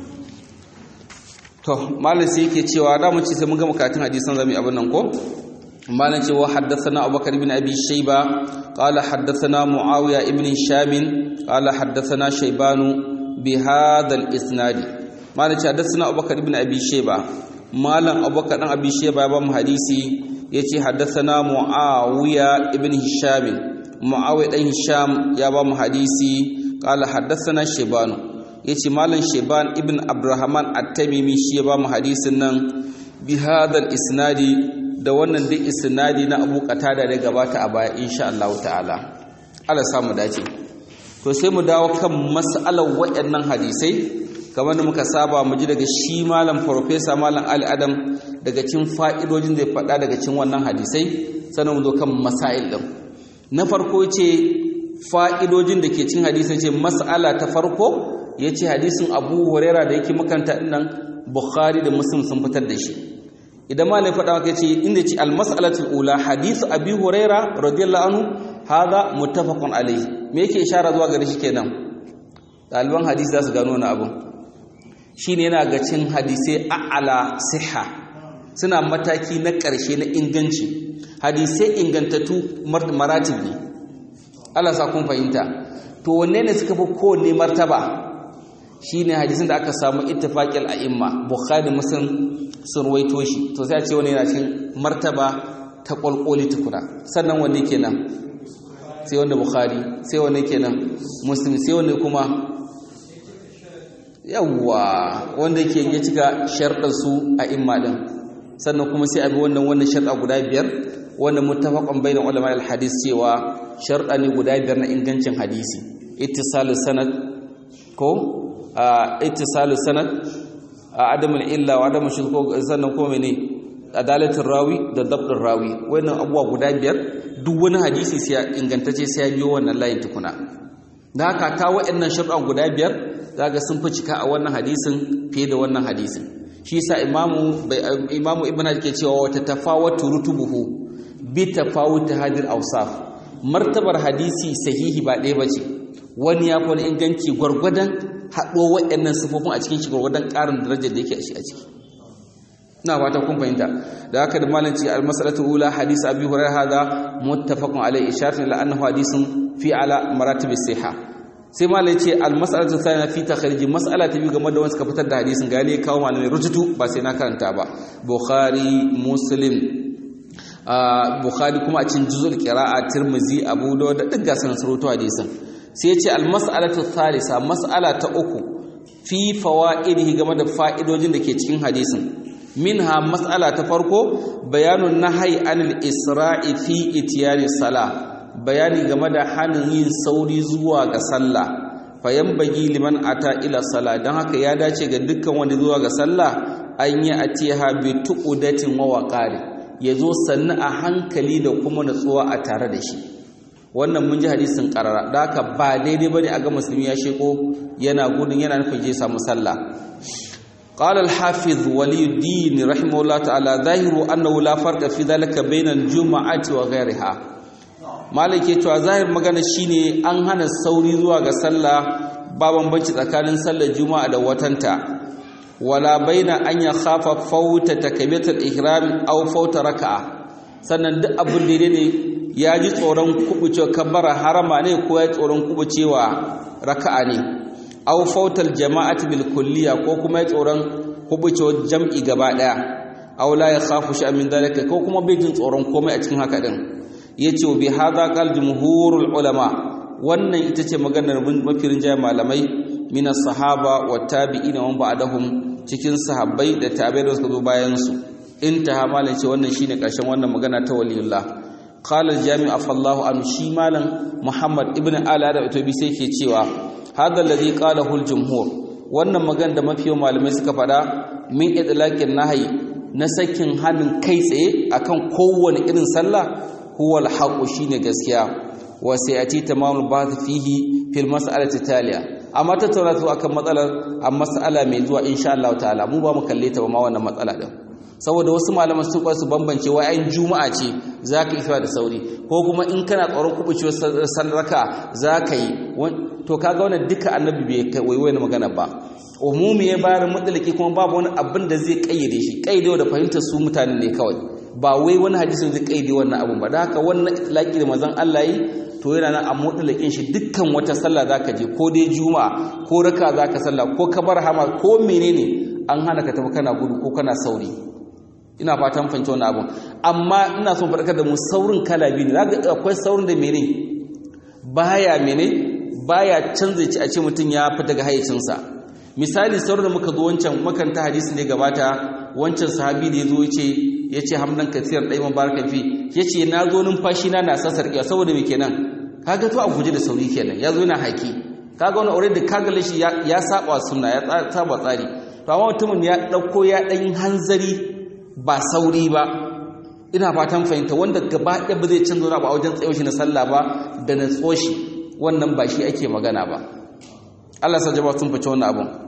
to malam sai yake cewa da mu ci sai mun ga makatun hadisan zamu yi abin nan ko malam cewa haddathana Abubakar ibn Abi Shayba qala haddathana Muawiya ibn Sham qala haddathana Shaybanu بهذا الاسناد مالك حدثنا ابو بكر بن ابي شيبه مالن ابو بكر بن ابي شيبه بام حديثي yace haddathana muawiya ibn hisham muawiya dan hisham ya ba mu hadisi qala haddathana shayban yace malam shayban ibn abdurrahman at-tamimi shi ya ba mu hadisin nan bi hadal isnadi da wannan duk isnadi na abu qatada da gabata a baya insha Allah ta'ala Allah samu dace to sai mu dawo kan mas'alar waɗannan hadisai kamar da muka saba mu ji daga shi malam farfesa malam Ali Adam daga cikin fa'idojin zai faɗa daga cikin wannan hadisai sannan mu zo kan masail din na farko ce fa'idojin da ke cikin hadisai ce mas'ala ta farko yace hadisin Abu Huraira da yake makanta nan Bukhari da Muslim sun fitar da shi idan malai faɗa maka ce inda ce al-mas'alatul ula hadithu Abi Huraira radiyallahu anhu hada muttafaqun alayhi me yake ishara zuwa gare shi kenan ɗaliban hadisi za su gano wani abu shine yana ga cin hadisai a'ala siha suna mataki na ƙarshe na inganci hadisai ingantattu maratib ne Allah sa kun fahimta to wanne ne suka fi kowanne martaba shine hadisin da aka samu ittifaqil a'imma bukhari muslim sun ruwaito shi to sai a ce wani yana cikin martaba ta kwalkwali tukuna sannan wanne kenan sai wanda bukhari sai wanne kenan muslim sai wanne kuma yawwa wanda yake ya cika sharɗar su a imma din sannan kuma sai a bi wannan wannan sharɗa guda biyar wanda muttafaqan bainan ulama al-hadis cewa sharɗa ne guda biyar na ingancin hadisi ittisalu sanad ko ittisalu sanad adamul illa wa adamul shirk sannan kuma mene adalatul rawi da dabdul rawi wannan abuwa guda biyar duk wani hadisi sai ingantacce sai ya biyo wannan layin tukuna da haka ta waɗannan sharɗan guda biyar zaga sun fi cika a wannan hadisin fiye da wannan hadisin shi yasa imamu imamu ibnu ke cewa wata tafawatu rutubuhu bi tafawut hadir awsaf martabar hadisi sahihi ba ɗaya bace wani ya fi wani inganci gwargwadon haɗo waɗannan sifofin a cikin shi gwargwadon ƙarin darajar da yake a shi a ciki ina fata kun fahimta da haka da malanci al-mas'alatu ula hadis abi hurairah hada muttafaqun alayhi isharatu ila annahu hadisun fi ala maratib as-sihha sai malai ce al-mas'alatu thaniya fi takhrij mas'ala ta biyu game da wanda suka fitar da hadisin gane kawo malamai rututu ba sai na karanta ba bukhari muslim bukhari kuma a cikin juzul qira'a tirmizi abu dawud da duk gasan surutu hadisin sai ce al-mas'alatu thalitha mas'ala ta uku fi fawaidihi game da fa'idojin da ke cikin hadisin minha mas'ala ta farko bayanun nahyi anil isra'i fi itiyani sala bayani game da hanin yin sauri zuwa ga sallah fayan bagi liman ata ila sala dan haka ya dace ga dukkan wanda zuwa ga sallah an yi atiha bi tuqudatin wa waqari yazo sannu a hankali da kuma natsuwa a tare da shi wannan mun ji hadisin karara da haka ba daidai bane a ga musulmi ya sheko yana gudun yana nufin je samu sallah قال الحافظ ولي الدين رحمه الله تعالى ظاهر أنه لا فرق في ذلك بين الجمعة وغيرها مالك cewa zahir magana shine an hana sauri zuwa ga sallah ba bambanci tsakanin sallar juma'a da watanta wala baina an ya khafa fauta takbiratul ihram aw fauta raka'a sannan duk abin da ne ya ji tsoron kubucewa kabbara harama ne ko ya tsoron kubucewa raka'a ne aw fautal jama'ati bil kulliya ko kuma tsoron hubucewar jam'i gaba daya aw la yakhafu shay'an min dalika ko kuma bai jin tsoron komai a cikin haka din yace bi hadha qal jumhurul ulama wannan ita ce maganar mafirin jaya malamai min sahaba wa tabi'ina wa ba'dahum cikin sahabbai da tabi'ai da suka zo bayan su intaha malam ce wannan shine karshen wannan magana ta waliyullah qala al-jami' afallahu an shi malam muhammad ibn ala da itobi sai ke cewa hada alladhi qalahu al-jumhur wannan magana da mafiyo malamai suka fada min idlaqin nahyi na sakin hannun kai tsaye akan kowane irin sallah huwa al-haqu shine gaskiya wa sayati tamamul bahth fihi fil mas'alati taliya amma tattauna su akan matsalar a mas'ala mai zuwa insha Allah ta'ala mu ba mu kalle ta ba ma wannan matsala din saboda wasu malaman sun kwasu bambance wai ayin juma'a ce zaka yi da sauri ko kuma in kana tsoron kubucewar sallarka zaka yi to kaga wannan duka annabi bai kai wai magana ba umumi ya bayar mutlaki kuma babu wani abin da zai kayyade shi kayyade da fahimtar su mutane ne kawai ba wai wani hadisin zai kayyade wannan abin ba da haka wannan itlaqi da manzon Allah yi to yana nan a mutlakin shi dukkan wata sallah zaka je ko dai juma'a ko raka zaka sallah ko kabar hama ko menene an hana ka tafi kana gudu ko kana sauri ina fatan fahimci wannan abin amma ina son farkar da mu saurin kala biyu ne zaka akwai saurin da mene baya mene baya canza ci a ce mutum ya fita daga hayyacinsa misali sauran da muka zo wancan makanta hadisi ne gabata wancan sahabi da ya zo ce ya ce hamdan kasiyar ɗai mabarakan fi ya ce na zo numfashi na na sassarƙiya saboda me kenan kaga to a guje da sauri kenan ya zo yana haki kaga wani aure da kaga shi ya saba sunna ya saba tsari to amma mutumin ya ɗauko ya ɗan hanzari ba sauri ba ina fatan fahimta wanda gaba ɗaya ba zai canza wani ba a wajen tsayo shi na sallah ba da na tsoshi wannan ba shi ake magana ba Allah sa jama'a sun fice wannan abun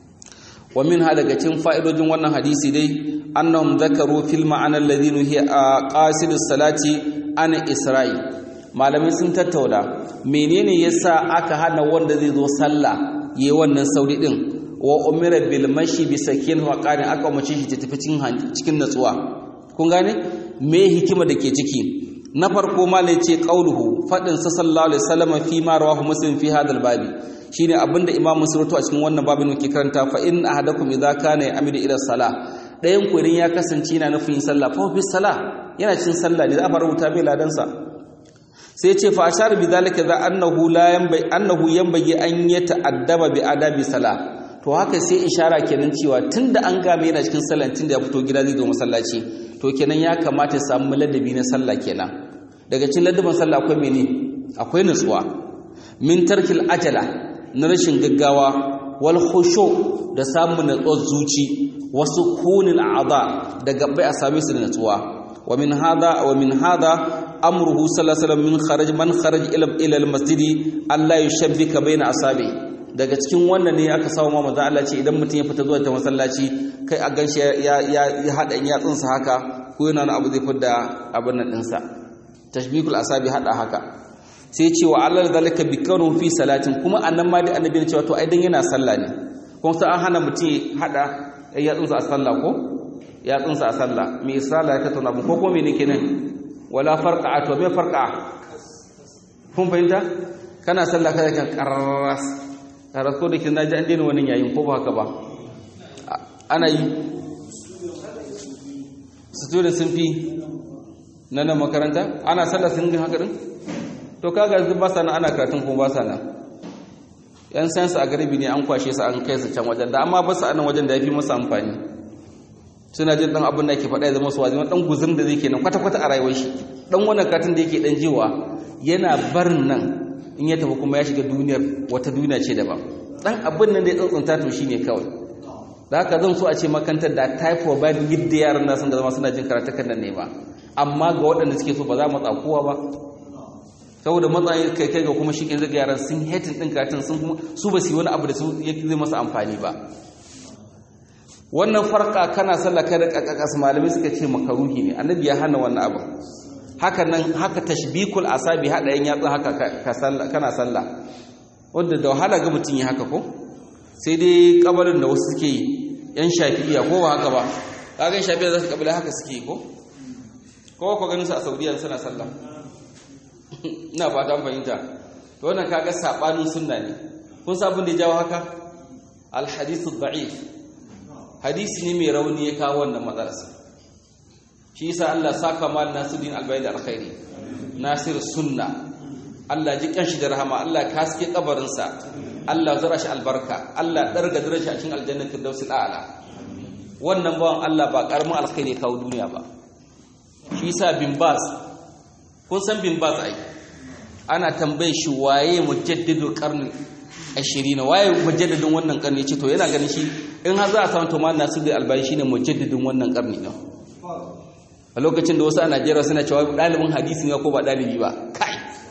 wa min ha daga cikin fa'idojin wannan hadisi dai annahum zakaru fil ma'ana alladhi nuhiya qasidus salati an isra'i malamai sun tattauna menene yasa aka hana wanda zai zo sallah yayi wannan sauri din wa umira bil mashi bi sakin wa qani aka umarce shi ta tafi cikin cikin natsuwa kun gane me hikima da ke ciki na farko malai ce qauluhu fadin sa sallallahu alaihi wasallam fi ma rawahu muslim fi hadal babi shine abinda imam muslim a cikin wannan babin muke karanta fa in ahadakum idza kana ya'midu ila salah dayan ku idan ya kasance yana nufin sallah fa fi salah yana cin sallah ne za a rubuta bai ladan sa sai ce fa ashar bi zalika za annahu la yanbai annahu yanbaghi an yata'addaba bi adabi salah to to haka sai ishara kenan cewa tunda an game yana cikin sallah tunda ya fito gida zai zo masallaci to kenan ya kamata ya samu ladabi na sallah kenan daga cikin ladabin sallah akwai mene akwai nutsuwa min tarkil ajala na rashin gaggawa wal khushu da samun natsuwar zuci wasu kunil a'dha da gabbai a same su da natsuwa wa min hada wa min hada amruhu sallallahu alaihi wasallam min kharaj man kharaj ila ila al-masjid Allah yushabbika baina asabi daga cikin wannan ne aka samu ma manzo Allah ce idan mutum ya fita zuwa ta masallaci kai a ganshi ya ya ya hada yatsun sa haka ko yana wani abu zai fidda abin nan din sa tashbikul asabi hada haka sai ce wa Allah zalika bi kanu fi salatin kuma annan ma da annabi ne cewa to ai dan yana sallah ne kuma sai an hana mutum hada yatsun sa a sallah ko yatsun sa a sallah me sallah ya tattauna ko ko me ne kenan wala farqa to me farqa kun fahimta kana sallah kada kan qarras qarras ko da kin naji an daina wannan yayin ko ba haka ba ana yi student sun fi na nan makaranta ana sallah sun ga haka din to kaga yanzu ba sa nan ana karatun ko ba sa nan yan sayansu a garibi ne an kwashe su an kai su can wajen da amma ba su a nan wajen da ya fi masa amfani suna jin dan abin da yake faɗa ya zama su wazi dan guzum da zai kenan kwata-kwata a rayuwar shi dan wannan katin da yake dan jiwa yana barin nan in ya tafi kuma ya shiga duniyar wata duniya ce daban dan abin nan da ya tsuntsunta to shine kawai da haka zan so a ce makantar da typhoid ba yadda yaran na sun da zama suna jin karatukan nan ne ba amma ga waɗanda suke so ba za mu tsakuwa ba saboda matsayin kai kai ga kuma shi ke zaga yaran sun hetin ɗin karatun sun kuma su ba su yi wani abu da su zai masa amfani ba wannan farka kana sallah kai da kakkakas malamai suka ce makaruhi ne annabi ya hana wannan abu haka nan haka tashbikul asabi hada yan yatsun haka ka sallah kana sallah wanda da wahala ga mutun yi haka ko sai dai kabarin da wasu suke yi yan shafi'iya ko ba haka ba kaga shafi'iya za su kabila haka suke yi ko ko ko ganin su a saudiya suna sallah ina fata an fahimta to wannan kaga sabanin sunna ne kun sabun da ya jawo haka al hadithu da'if hadisi ne mai rauni ya kawo wannan matsalarsa shi yasa Allah saka mal nasiruddin albayy da alkhairi nasir sunna Allah ji kanshi da rahama Allah kaske kabarin sa Allah zara shi albarka Allah darga dare shi a cikin aljannatul firdausil a'la wannan bawan Allah ba karamin alkhairi kawo duniya ba shi yasa bin bas kun san bin bas ai ana tambaye shi waye mujaddidul qarni 20 waye mujaddidin wannan karni ce to yana ganin shi in har za a samu to mallan Nasiru Albani shine mujaddidin wannan karni din a lokacin da wasu a Najeriya suna cewa dalibin hadisi ne ko ba dalibi ba kai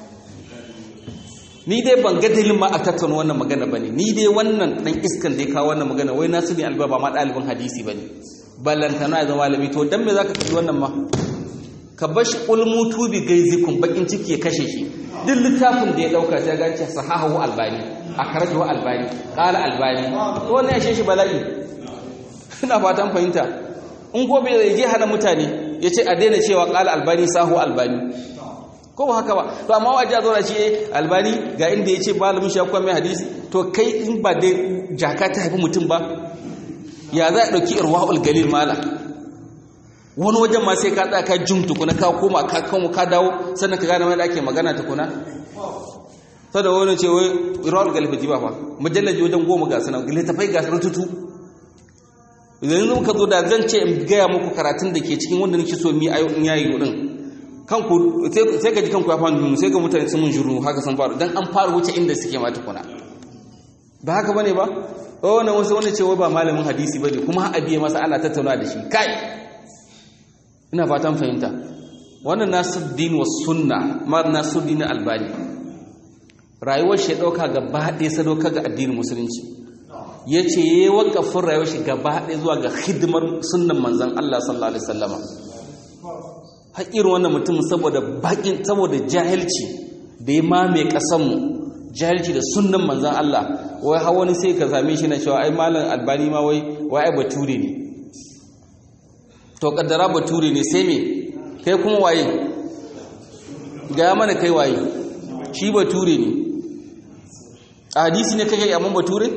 ni dai ban ga dalilin ma a tattauna wannan magana bane ni dai wannan dan iskan da ya kawo wannan magana wai Nasiru Albani ba ma dalibin hadisi bane ballantana ya zama malami to dan me zaka kaji wannan ma ka bashi ulmutu bi gaizikum bakin ciki ya kashe shi duk littafin da ya dauka ta gance sahahu albani akhrajahu albani qala albani to wannan ya shi bala'i ina fatan fahimta in ko bai je hana mutane yace a daina cewa qala albani sahu albani ko ba haka ba to amma waje zo da shi albani ga inda yace malamin shi akwai mai hadisi to kai in ba dai jaka ta haifi mutum ba ya za a dauki irwaul galil mala wani wajen ma sai ka tsaya ka jin tukuna ka koma ka koma ka dawo sannan ka gane mai da ake magana tukuna sada wani ce wai rawar galifa ji ba fa mujallaji wajen goma ga sanar littafai ga sanar tutu idan yanzu ka zo da zan ce in gaya muku karatun da ke cikin wanda nake so mi ayo in yayi din kanku sai ka ji kanku ya fara sai ga mutane sun mun shiru haka sun faru dan an fara wuce inda suke ma tukuna ba haka bane ba wannan wasu wani ce wai ba malamin hadisi bane kuma a biye masa ana tattauna da shi kai ina fatan fahimta wannan nasuddin was sunna ma nasuddin albani rayuwar shi dauka gaba ɗaya sadauka ga addinin musulunci yace yayi wakafin rayuwar shi gaba ɗaya zuwa ga hidimar sunnan manzon Allah sallallahu alaihi wasallama hakirin wannan mutum saboda bakin saboda jahilci da ya mame kasan mu jahilci da sunnan manzon Allah wai har wani sai ka same shi na cewa ai malam albani ma wai wai ai bature ne to kaddara bature ne sai me kai kuma waye ga mana kai waye shi bature ne a hadisi ne kake amma bature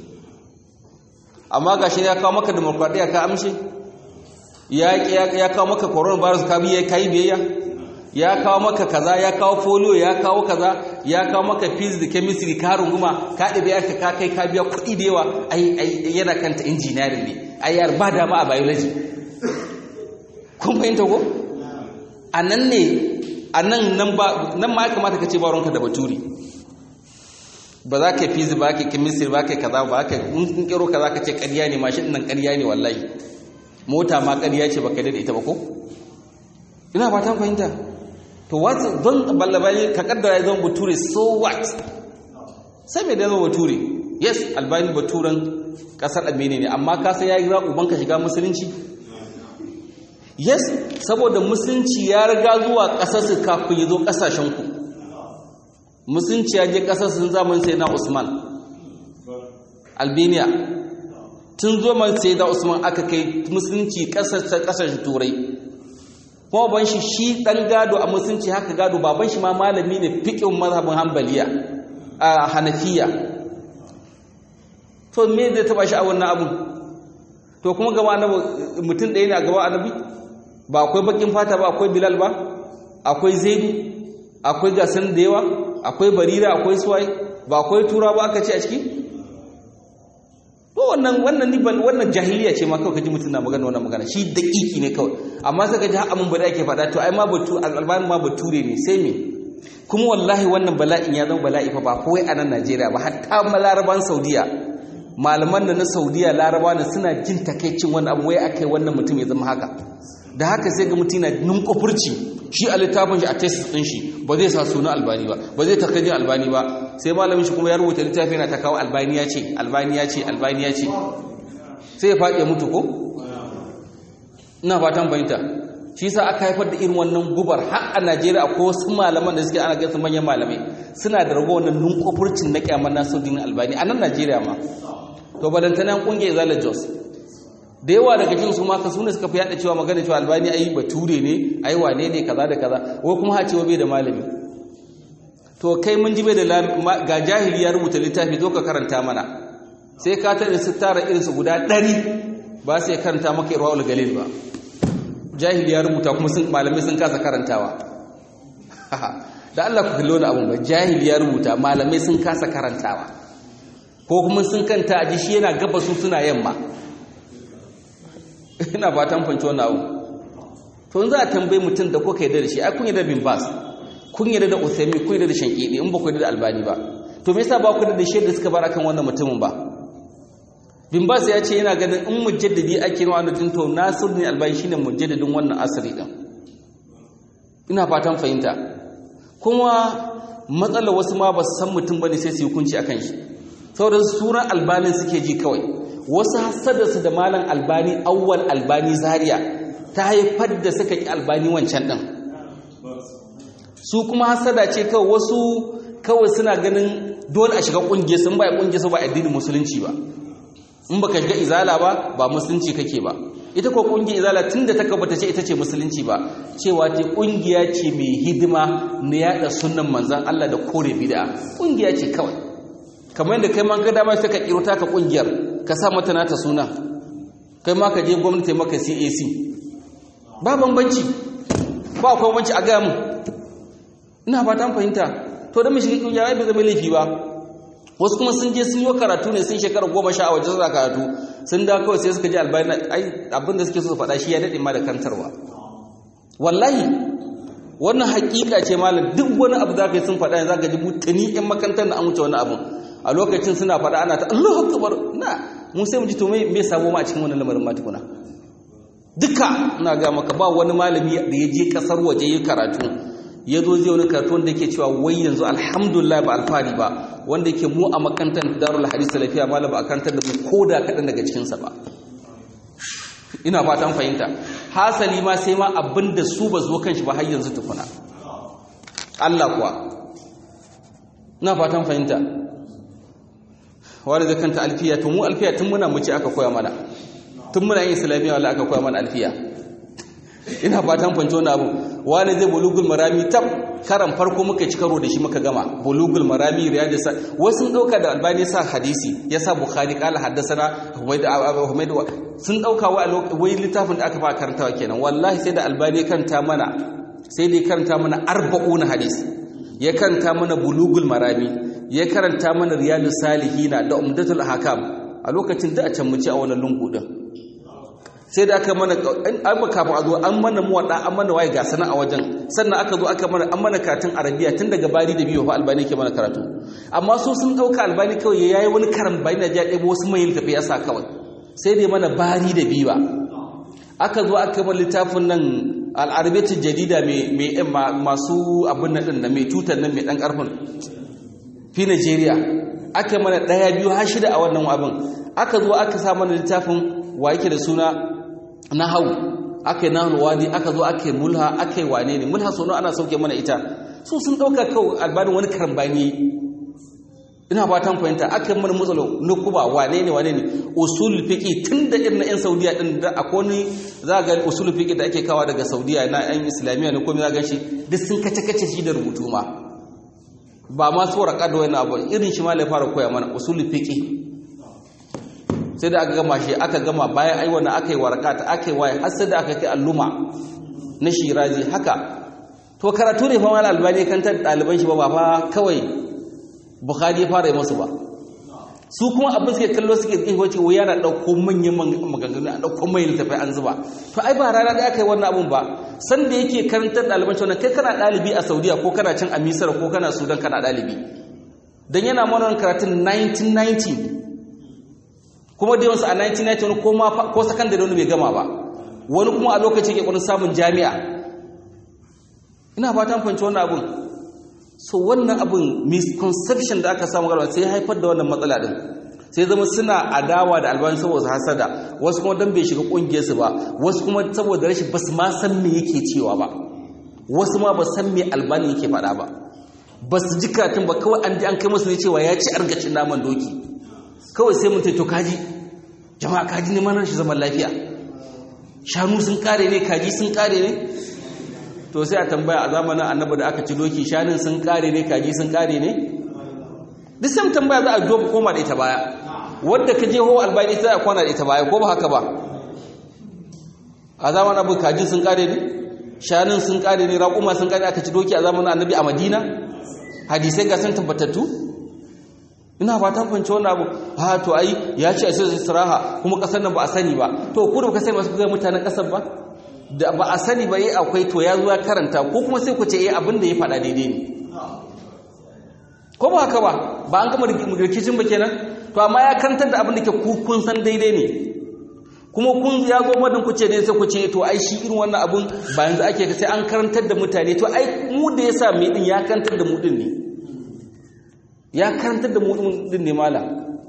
amma gashi ya kawo maka demokradiya ka amshe ya ya kawo maka coronavirus ka biye kai biyayya ya kawo maka kaza ya kawo folio ya kawo kaza ya kawo maka physics da chemistry ka runguma ka ɗabi aka ka kai ka biya kuɗi da yawa ai yana kanta engineering ne ai yar ba dama a biology kun fahimta ko a nan ne a nan nan ma ya kamata ka ce ba da baturi ba za ka yi fizi ba ka yi chemistry ba ka yi kaza ba ka yi kero kaza ka ce ƙarya ne mashin nan ƙarya ne wallahi mota ma ƙarya ce ba ka da ita ba ko ina ba ta fahimta to wasu don ballabali ka kaddara ya zama bature so what sai mai da zama bature yes albani baturen kasar armenia ne amma ka sai ya yi uban ka shiga musulunci yes saboda musulunci ya riga zuwa ƙasarsu kafin ya zo ƙasashenku musulunci ya je ƙasarsu zaman sai na usman albania tun zo man sai da usman aka kai musulunci ƙasashen turai kuma ban shi shi ɗan gado a musulunci haka gado baban shi ma malami ne fiƙin mazhabin hambaliya a hanafiya to me zai taba shi a wannan abun to kuma gaba annabi mutum ɗaya ne a gaba annabi ba akwai bakin fata ba akwai bilal ba akwai zaidu akwai gasan da yawa akwai barira akwai suwai ba akwai tura ba aka ce a ciki to wannan wannan ni ban wannan jahiliya ce ma kawai kaji mutum na magana wannan magana shi daƙiƙi ne kawai amma sai kaji har amun bada ake faɗa to ai ma batu albani ma bature ne sai me kuma wallahi wannan bala'in ya zama bala'i fa ba kawai a nan Najeriya ba hatta malaraban Saudiya malaman da na Saudiya laraba ne suna jin takaicin wannan abu wai akai wannan mutum ya zama haka da haka sai ga mutum na nunkufurci shi a littafin shi a tesis din shi ba zai sa suna albani ba ba zai takardin albani ba sai malamin shi kuma ya rubuta littafi yana ta kawo albani ya ce albani ya ce albani ya ce sai ya faɗi ya mutu ko ina fatan bayanta shi sa aka haifar da irin wannan gubar har a Najeriya akwai wasu malaman da suke ana gaisa manyan malamai suna da rago wannan nunkufurcin na kyamar Nasiruddin Albani a nan Najeriya ma to balantana kungiyar Zala Jos da yawa daga cikin su maka sune suka fi yada cewa magana cewa albani ayi bature ne ayi wane ne kaza da kaza wai kuma ha cewa bai da malami to kai mun ji bai da ga jahili ya rubuta littafi zo ka karanta mana sai ka tare su tara irin su guda 100 ba sai karanta maka irwaul galil ba jahili ya rubuta kuma sun malamai sun kasa karantawa da Allah ku kallo na abun ba jahili ya rubuta malamai sun kasa karantawa ko kuma sun kanta a ji shi yana gaba su suna yamma ina fatan fanci wannan abu to in za a tambayi mutum da kuka yarda da shi ai kun yarda bin bas kun yarda da usaimi kun yarda da shankidi in ba ku yarda da albani ba to me yasa ba ku yarda da shaida suka bar akan wannan mutumin ba bin bas ya ce yana ganin in mujaddidi ake nawa annabi to nasiruddin albani shine mujaddidin wannan asiri din ina fatan fahimta kuma matsalar wasu ma ba su san mutum bane sai su yi hukunci akan shi saboda suran albanin suke ji kawai wasu hasadarsu da malam albani awwal albani zaria ta haifar da suka ki albani wancan ɗin su kuma hasada ce kawai wasu kawai suna ganin dole a shiga ƙungiyar sun ba ƙungiyar su ba addinin musulunci ba in baka shiga izala ba ba musulunci kake ba ita ko ƙungiyar izala tun da ta kabata ce ita ce musulunci ba cewa ce ƙungiya ce mai hidima na yaɗa sunan manzan Allah da kore bid'a ƙungiya ce kawai kamar yadda kai man ga dama sai ka kiro taka ƙungiyar ka sa mata nata suna kai ma ka je gwamnati maka CAC ba bambanci ba akwai bambanci a ga mu ina fatan fahimta to da mu shiga kungiya ai ba zama laifi ba wasu kuma sun je sun yi karatu ne sun shekara goma sha a waje suna karatu sun da kawai sai suka ji albayana ai abin da suke so su faɗa shi ya daɗe ma da kantarwa wallahi wannan hakika ce malam duk wani abu za ka yi sun faɗa yanzu za ka ji mutane 'yan makarantar da an wuce wani abu a lokacin suna faɗa ana ta Allahu akbar na mun sai mu ji to me me sabo ma a cikin wannan lamarin ma tukuna duka ina ga maka ba wani malami da ya je kasar waje yi karatu ya zo zai wani karatu wanda yake cewa wai yanzu alhamdulillah ba alfari ba wanda yake mu a makantar darul hadis salafiya malam ba a karantar da mu koda kaɗan daga cikin sa ba ina fatan fahimta hasali ma sai ma abinda su ba zo kan shi ba har yanzu tukuna Allah kuwa ina fatan fahimta wani da kanta alfiya to mu alfiya tun muna muci aka koya mana tun muna yin islamiyya wala aka koya mana alfiya ina fatan fanci wani abu wani zai bulugul marami tab karan farko muka ci karo da shi muka gama bulugul marami riyadu sa wasu dauka da albani sa hadisi ya sa bukhari kala haddasana humayd humayd sun dauka wai littafin da aka fara karantawa kenan wallahi sai da albani kanta mana sai dai karanta mana arba'una hadis ya karanta mana bulugul marami ya karanta mana riyadus salihina da umdatul ahkam a lokacin da a can mu ci a wannan lungu din sai da aka mana an ba kafin a zo an mana muwaɗa an mana waye ga sana a wajen sannan aka zo aka mana an mana karatun arabiya tun daga bari da biyu fa albani ke mana karatu amma su sun ɗauka albani kawai ya yi wani karan bayan da ya ɗebo wasu mai tafi ya sa kawai sai dai mana bari da biyu ba aka zo aka mana littafin nan al'arabiyatul jadida mai masu abin nan ɗin da mai tutar nan mai ɗan ƙarfin fi Najeriya aka mana ɗaya biyu har shida a wannan abin aka zo aka sa mana littafin wa yake da suna na hau aka yi nahul wadi aka zo aka yi mulha aka yi wane ne mulha sono ana sauke mana ita su sun ɗauka kawai albanin wani karambani ina fatan fahimta aka yi mana matsalo na kuba wane ne wane ne usul fiqi tun da irin na yan saudiya din da akwai wani za ga usul fiqi da ake kawa daga saudiya na yan islamiyya ne komai za ga shi duk sun kace kace shi da rubutu ma ba ma su waraka da wani abu irin shi ma ya fara koya mana usul fiqi sai da aka gama shi aka gama bayan ai wannan aka yi warakata aka yi waye har sai da aka kai alluma na shirazi haka to karatu ne fa mal albani kan ta daliban shi ba ba fa kawai bukhari ya fara yi musu ba su kuma abin suke kallo suke tsaye wace waya na dauko manyan maganganu a dauko mai littafai an zuba to ai ba rana da aka yi wannan abun ba san da yake karantar daliban shi wannan kai kana dalibi a saudiya ko kana can a misar ko kana sudan kana dalibi dan yana mana karatun 1990 kuma da yawansu a 1990 ko ma ko sakandare wani bai gama ba wani kuma a lokaci ke kwanin samun jami'a ina fatan fahimci wannan abun so wannan abun misconception da aka samu garba sai haifar da wannan matsala din sai zama suna adawa da albani saboda hasada wasu kuma dan bai shiga kungiyar su ba wasu kuma saboda rashin basu ma san me yake cewa ba wasu ma ba san me albani yake faɗa ba basu ji karatun ba kawai an ji an kai musu ne cewa ya ci argacin naman doki kawai sai mutum to kaji jama'a kaji ne manar shi zaman lafiya shanu sun kare ne kaji sun kare ne to sai a tambaya a zamanin annabi da aka ci doki shanun sun kare ne kaji sun kare ne duk sai tambaya za a jo koma da ita baya wadda ka je ho albani sai a kwana da ita baya ko ba haka ba a zamanin abu kaji sun kare ne shanun sun kare ne raƙuma sun kare aka ci doki a zamanin annabi a madina hadisai ga sun tabbatattu ina fatan fahimci wannan abu ha to ai ya ce a sai istiraha kuma kasar nan ba a sani ba to ku da ka sai masu ga mutanen kasar ba da ba a sani ba yi akwai to ya zo ya karanta ko kuma sai ku ce eh abin da ya faɗa daidai ne ko ba haka ba ba an gama rikicin ba kenan to amma ya karantar da abin da ke ku kun san daidai ne kuma kun ya zo madan ku ce ne sai ku ce to ai shi irin wannan abun ba yanzu ake sai an karantar da mutane to ai mu da yasa mai din ya karantar da mu din ne ya karantar da mu din ne mala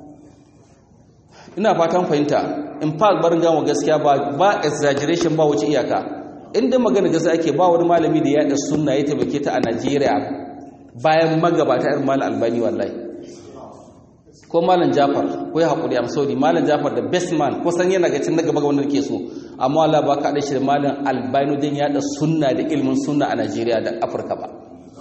ina fatan fahimta in fact barin gama gaskiya ba ba exaggeration ba wuce iyaka inda magana gaskiya ake ba wani malami da ya da sunna ya tabbake ta a Najeriya bayan magabata irin malam Albani wallahi ko malam Jafar ko ya hakuri am sorry malam Jafar da best man ko san yana ga cin gaba ga wanda ke so amma Allah ba ka da shi malam Albani din ya da sunna da ilmin sunna a Najeriya da Afirka ba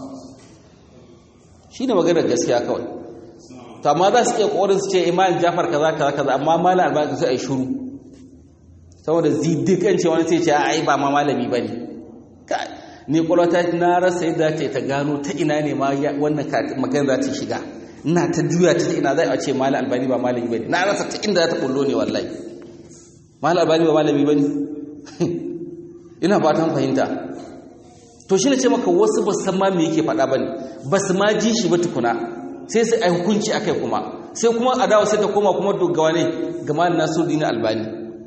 shi ne maganar gaskiya kawai to amma za su iya kokarin su ce imanin jafar kaza kaza kaza amma malam albani sai ai shiru saboda zidikan ce wani sai ce ai ba ma malami bane ni kwalwata na rasa yadda ta ta gano ta ina ne ma wannan magana za ta shiga ina ta juya ta ina zai a ce malam albani ba malami bane na rasa ta inda za ta bullo ne wallahi malam albani ba malami bane ina fatan fahimta to shi ne ce maka wasu ba san ma me yake faɗa ba ne ba su ma ji shi ba tukuna sai sai a hukunci a kai kuma sai kuma a dawo sai ta koma kuma dogawa ne ga malin nasiruddin albani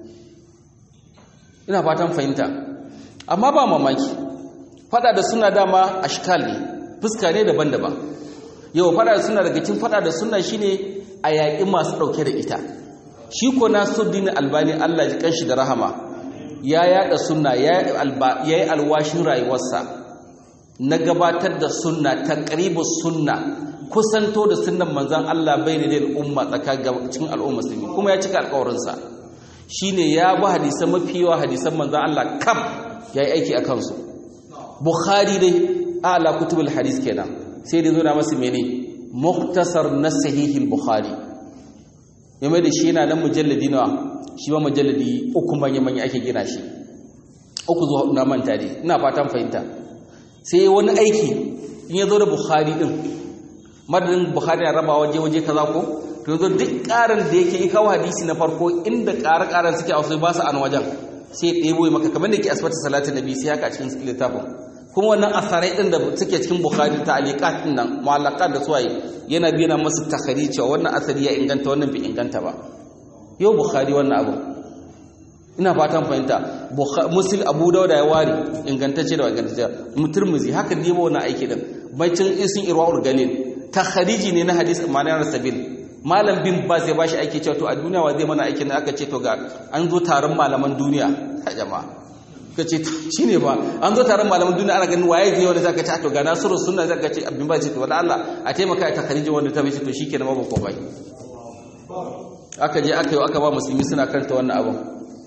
ina fatan fahimta amma ba mamaki faɗa da suna dama ashkal ne fuska ne daban-daban yau faɗa da suna daga cikin faɗa da suna shine a yaƙi masu ɗauke da ita shi ko nasiruddin albani allah ji kanshi da rahama ya yada sunna ya yi alwashin rayuwarsa na gabatar da sunna taqribus sunna kusanto da sunnan manzon Allah bai da al'umma tsakanin al'umma musulmi kuma ya cika alƙawarinsa shine ya bi hadisan mafi yawa hadisan manzon Allah kaf yayi aiki a kansu bukhari dai ala kutubul hadis kenan sai dai zo na masa mene muktasar na sahihil bukhari yamma da shi yana nan mujalladi nawa shi ba mujalladi uku manya-manya ake gina shi uku zuwa na manta dai ina fatan fahimta sai wani aiki in ya zo da bukhari din madadin bukhari ya raba waje waje kaza ko to yanzu duk ƙarin da yake yi kawo hadisi na farko inda ƙare-ƙaren suke a wasu ba su an wajen sai ɗebo maka kamar da ke asibiti salatin nabi sai haka cikin littafin kuma wannan asarai ɗin da suke cikin bukhari ta alikat ɗin nan mu'allaqat da suwaye yana biyan masu takhari cewa wannan asali ya inganta wannan bai inganta ba yau bukhari wannan abu ina fatan fahimta musul abu dauda ya ware ingantacce da ingantacce muturmuzi haka ne ba wannan aiki din bacin isin irwaul galil takhariji ne na hadis ma'anar sabil malam bin baz ya bashi aiki cewa to a duniya wa zai mana aikin da aka ce to ga an zo taron malaman duniya ta jama'a ka ce shi ne ba an zo taron malaman duniya ana ganin waye zai wanda zaka ce to ga nasiru sunna zaka ce abin ba ce to wala Allah a taimaka ta khariji wanda ta bace to shikenan ba ko bai aka je aka yi aka ba musulmi suna karanta wannan abin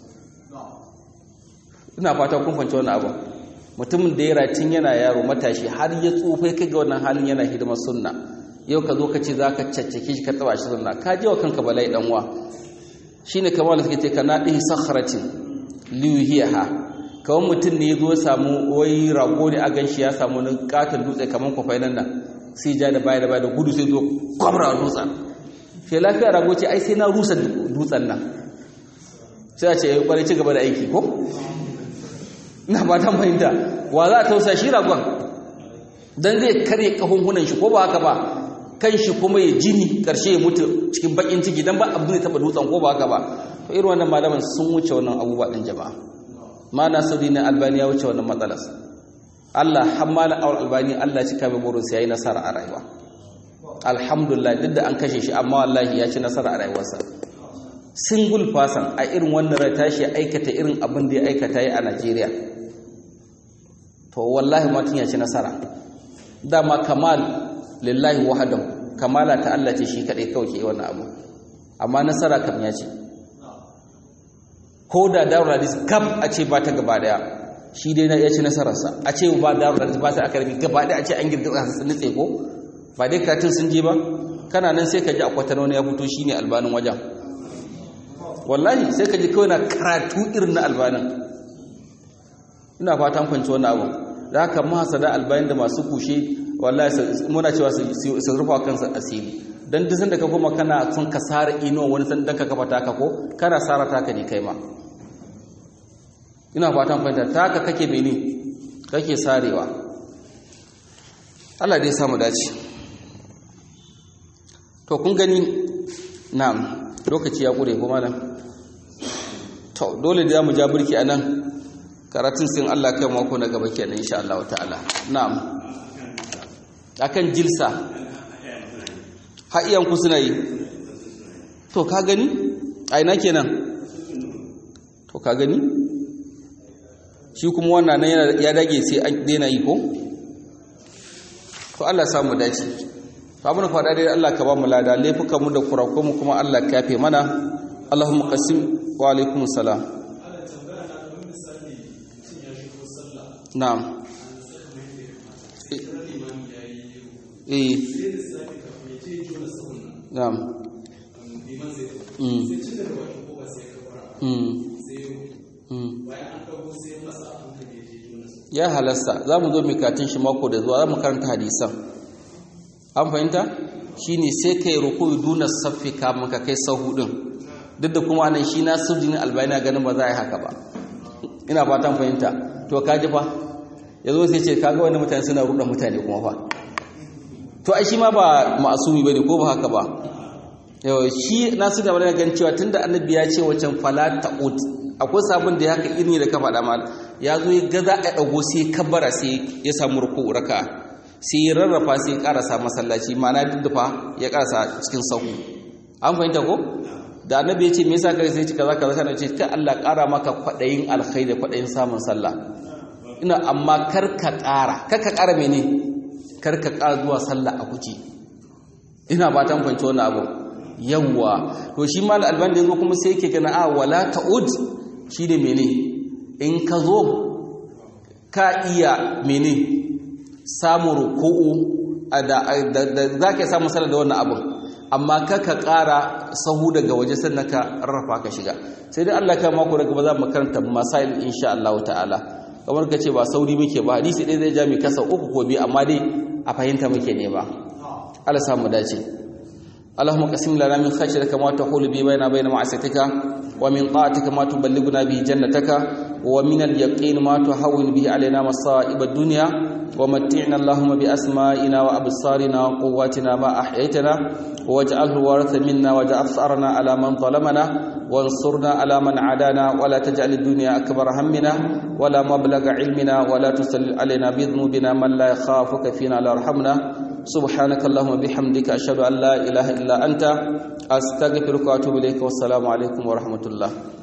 ina fata kun fahimci wannan abin mutumin da ya ratin yana yaro matashi har ya tsufai kai ga wannan halin yana hidimar sunna yau ka zo ka ce za ka caccake shi ka taba shi sunna ka je wa kanka bala'i dan uwa shine kamar da suke ce kana dihi sakhratin liyuhiha kawai mutum ne ya zo samu wai rago ne a ganshi ya samu wani katon dutse kamar kwafai nan nan sai ja da baya da baya da gudu sai zo kwamra dutsen sai lafiya rago ce ai sai na rusa dutsen nan sai a ce ya yi kwarai ci gaba da aiki ko ina ba ta fahimta wa za a tausa shi ragon don zai karye kahunhunan shi ko ba haka ba kan shi kuma ya jini karshe ya mutu cikin bakin ciki don ba abin da taba dutsen ko ba haka ba to irin wannan malaman sun wuce wannan abubuwa din jama'a ma nasiri na albani ya wuce wannan matsalas Allah hammala awal albani Allah cika mai burin sai yayi nasara a rayuwa alhamdulillah duk da an kashe shi amma wallahi ya ci nasara a rayuwarsa single person a irin wannan rai tashi aikata irin abin da ya aikata yi a Najeriya to wallahi mutum ya ci nasara dama kamal lillahi wahadahu kamala ta Allah ce shi kadai kawai ke wannan abu amma nasara kam ya ce ko da darul hadis kaf a ce ba ta gaba daya shi dai ya ci nasararsa a ce ba darul hadis ba ta akarbi gaba daya a ce an girgiza su nutse ko ba dai karatun sun je ba kana nan sai ka ji akwata wani ya fito shine albanin wajen wallahi sai ka ji kawai na karatu irin na albanin ina fatan kwanci wannan abu da haka mahasada albayin da masu kushe wallahi muna cewa su rufa kansa asiri dan duk sanda ka kuma kana son ka sara ino wani san dan ka kafa taka ko kana sara taka ne kai ma ina fatan fahimta taka kake mene kake sarewa Allah dai samu dace to kun gani na'am lokaci ya kure kuma nan to dole da mu ja burki anan karatun sin Allah kai mako na gaba kenan insha Allah ta'ala na'am akan jilsa ha'iyan ku suna yi to ka gani a ina kenan to ka gani shi kuma wannan nan ya dage sai an daina yi ko to Allah ya samu dace to abin da faɗa dai Allah ka ba mu lada laifukan mu da kurakuran mu kuma Allah ka yafe mana Allahumma qasim wa alaikum salam na'am eh na'am mm mm ya halasta za mu zo mikatin shi mako da zuwa za mu karanta hadisan an fahimta shi ne sai ka yi rukuyi duna saffi kamun ka kai sahu ɗin duk da kuma nan shi na sujini albayana ganin ba za a yi haka ba ina fatan fahimta to ka ji fa ya zo sai ce kaga wani mutane suna ruɗa mutane kuma fa to ai shi ma ba ma'asumi bane ko ba haka ba yau shi nasu da wani gan cewa tunda annabi ya ce wacan fala ta'ud akwai sabon da ya haka irin da ka faɗa mal ya zo ya ga za a ɗago sai kabbara sai ya samu ruku raka sai ya rarrafa sai ya ƙarasa masallaci ma'ana duddufa ya ƙarasa cikin sahu an fahimta ko da annabi ya ce me yasa kai sai cika zaka zaka ce ka Allah ƙara maka kwaɗayin alkhairi kwaɗayin samun sallah ina amma kar ka ƙara kar ka ƙara mene kar ka ƙara zuwa sallah a kuce ina ba ta fahimci wannan abu yawwa to shi mal alban da yazo kuma sai yake gana a wala ta'ud shi ne mene in ka zo ka iya mene samun ruku'u da za ka samu sallah da wannan abin amma ka ka ƙara sahu daga waje sannan ka rarrafa ka shiga sai dai Allah ka mako daga ba za mu karanta masail insha Allah ta'ala kamar ka ce ba sauri muke ba hadisi ɗaya zai ja mai kasa uku ko biyu amma dai a fahimta muke ne ba Allah samu dace اللهم قسم لنا من خشيتك ما تحول به بيننا وبين معصيتك ومن طاعتك ما تبلغنا به جنتك ومن اليقين ما تهون به علينا مصائب الدنيا ومتعنا اللهم بأسمائنا وأبصارنا وقواتنا ما أحييتنا واجعله الوارث منا واجعل ثأرنا على من ظلمنا وانصرنا على من عادانا ولا تجعل الدنيا أكبر همنا ولا مبلغ علمنا ولا تسلل علينا بذنوبنا من لا يخافك فينا لا يرحمنا سبحانك اللهم بحمدك أشهد أن لا إله إلا أنت أستغفرك وأتوب إليك والسلام عليكم ورحمة الله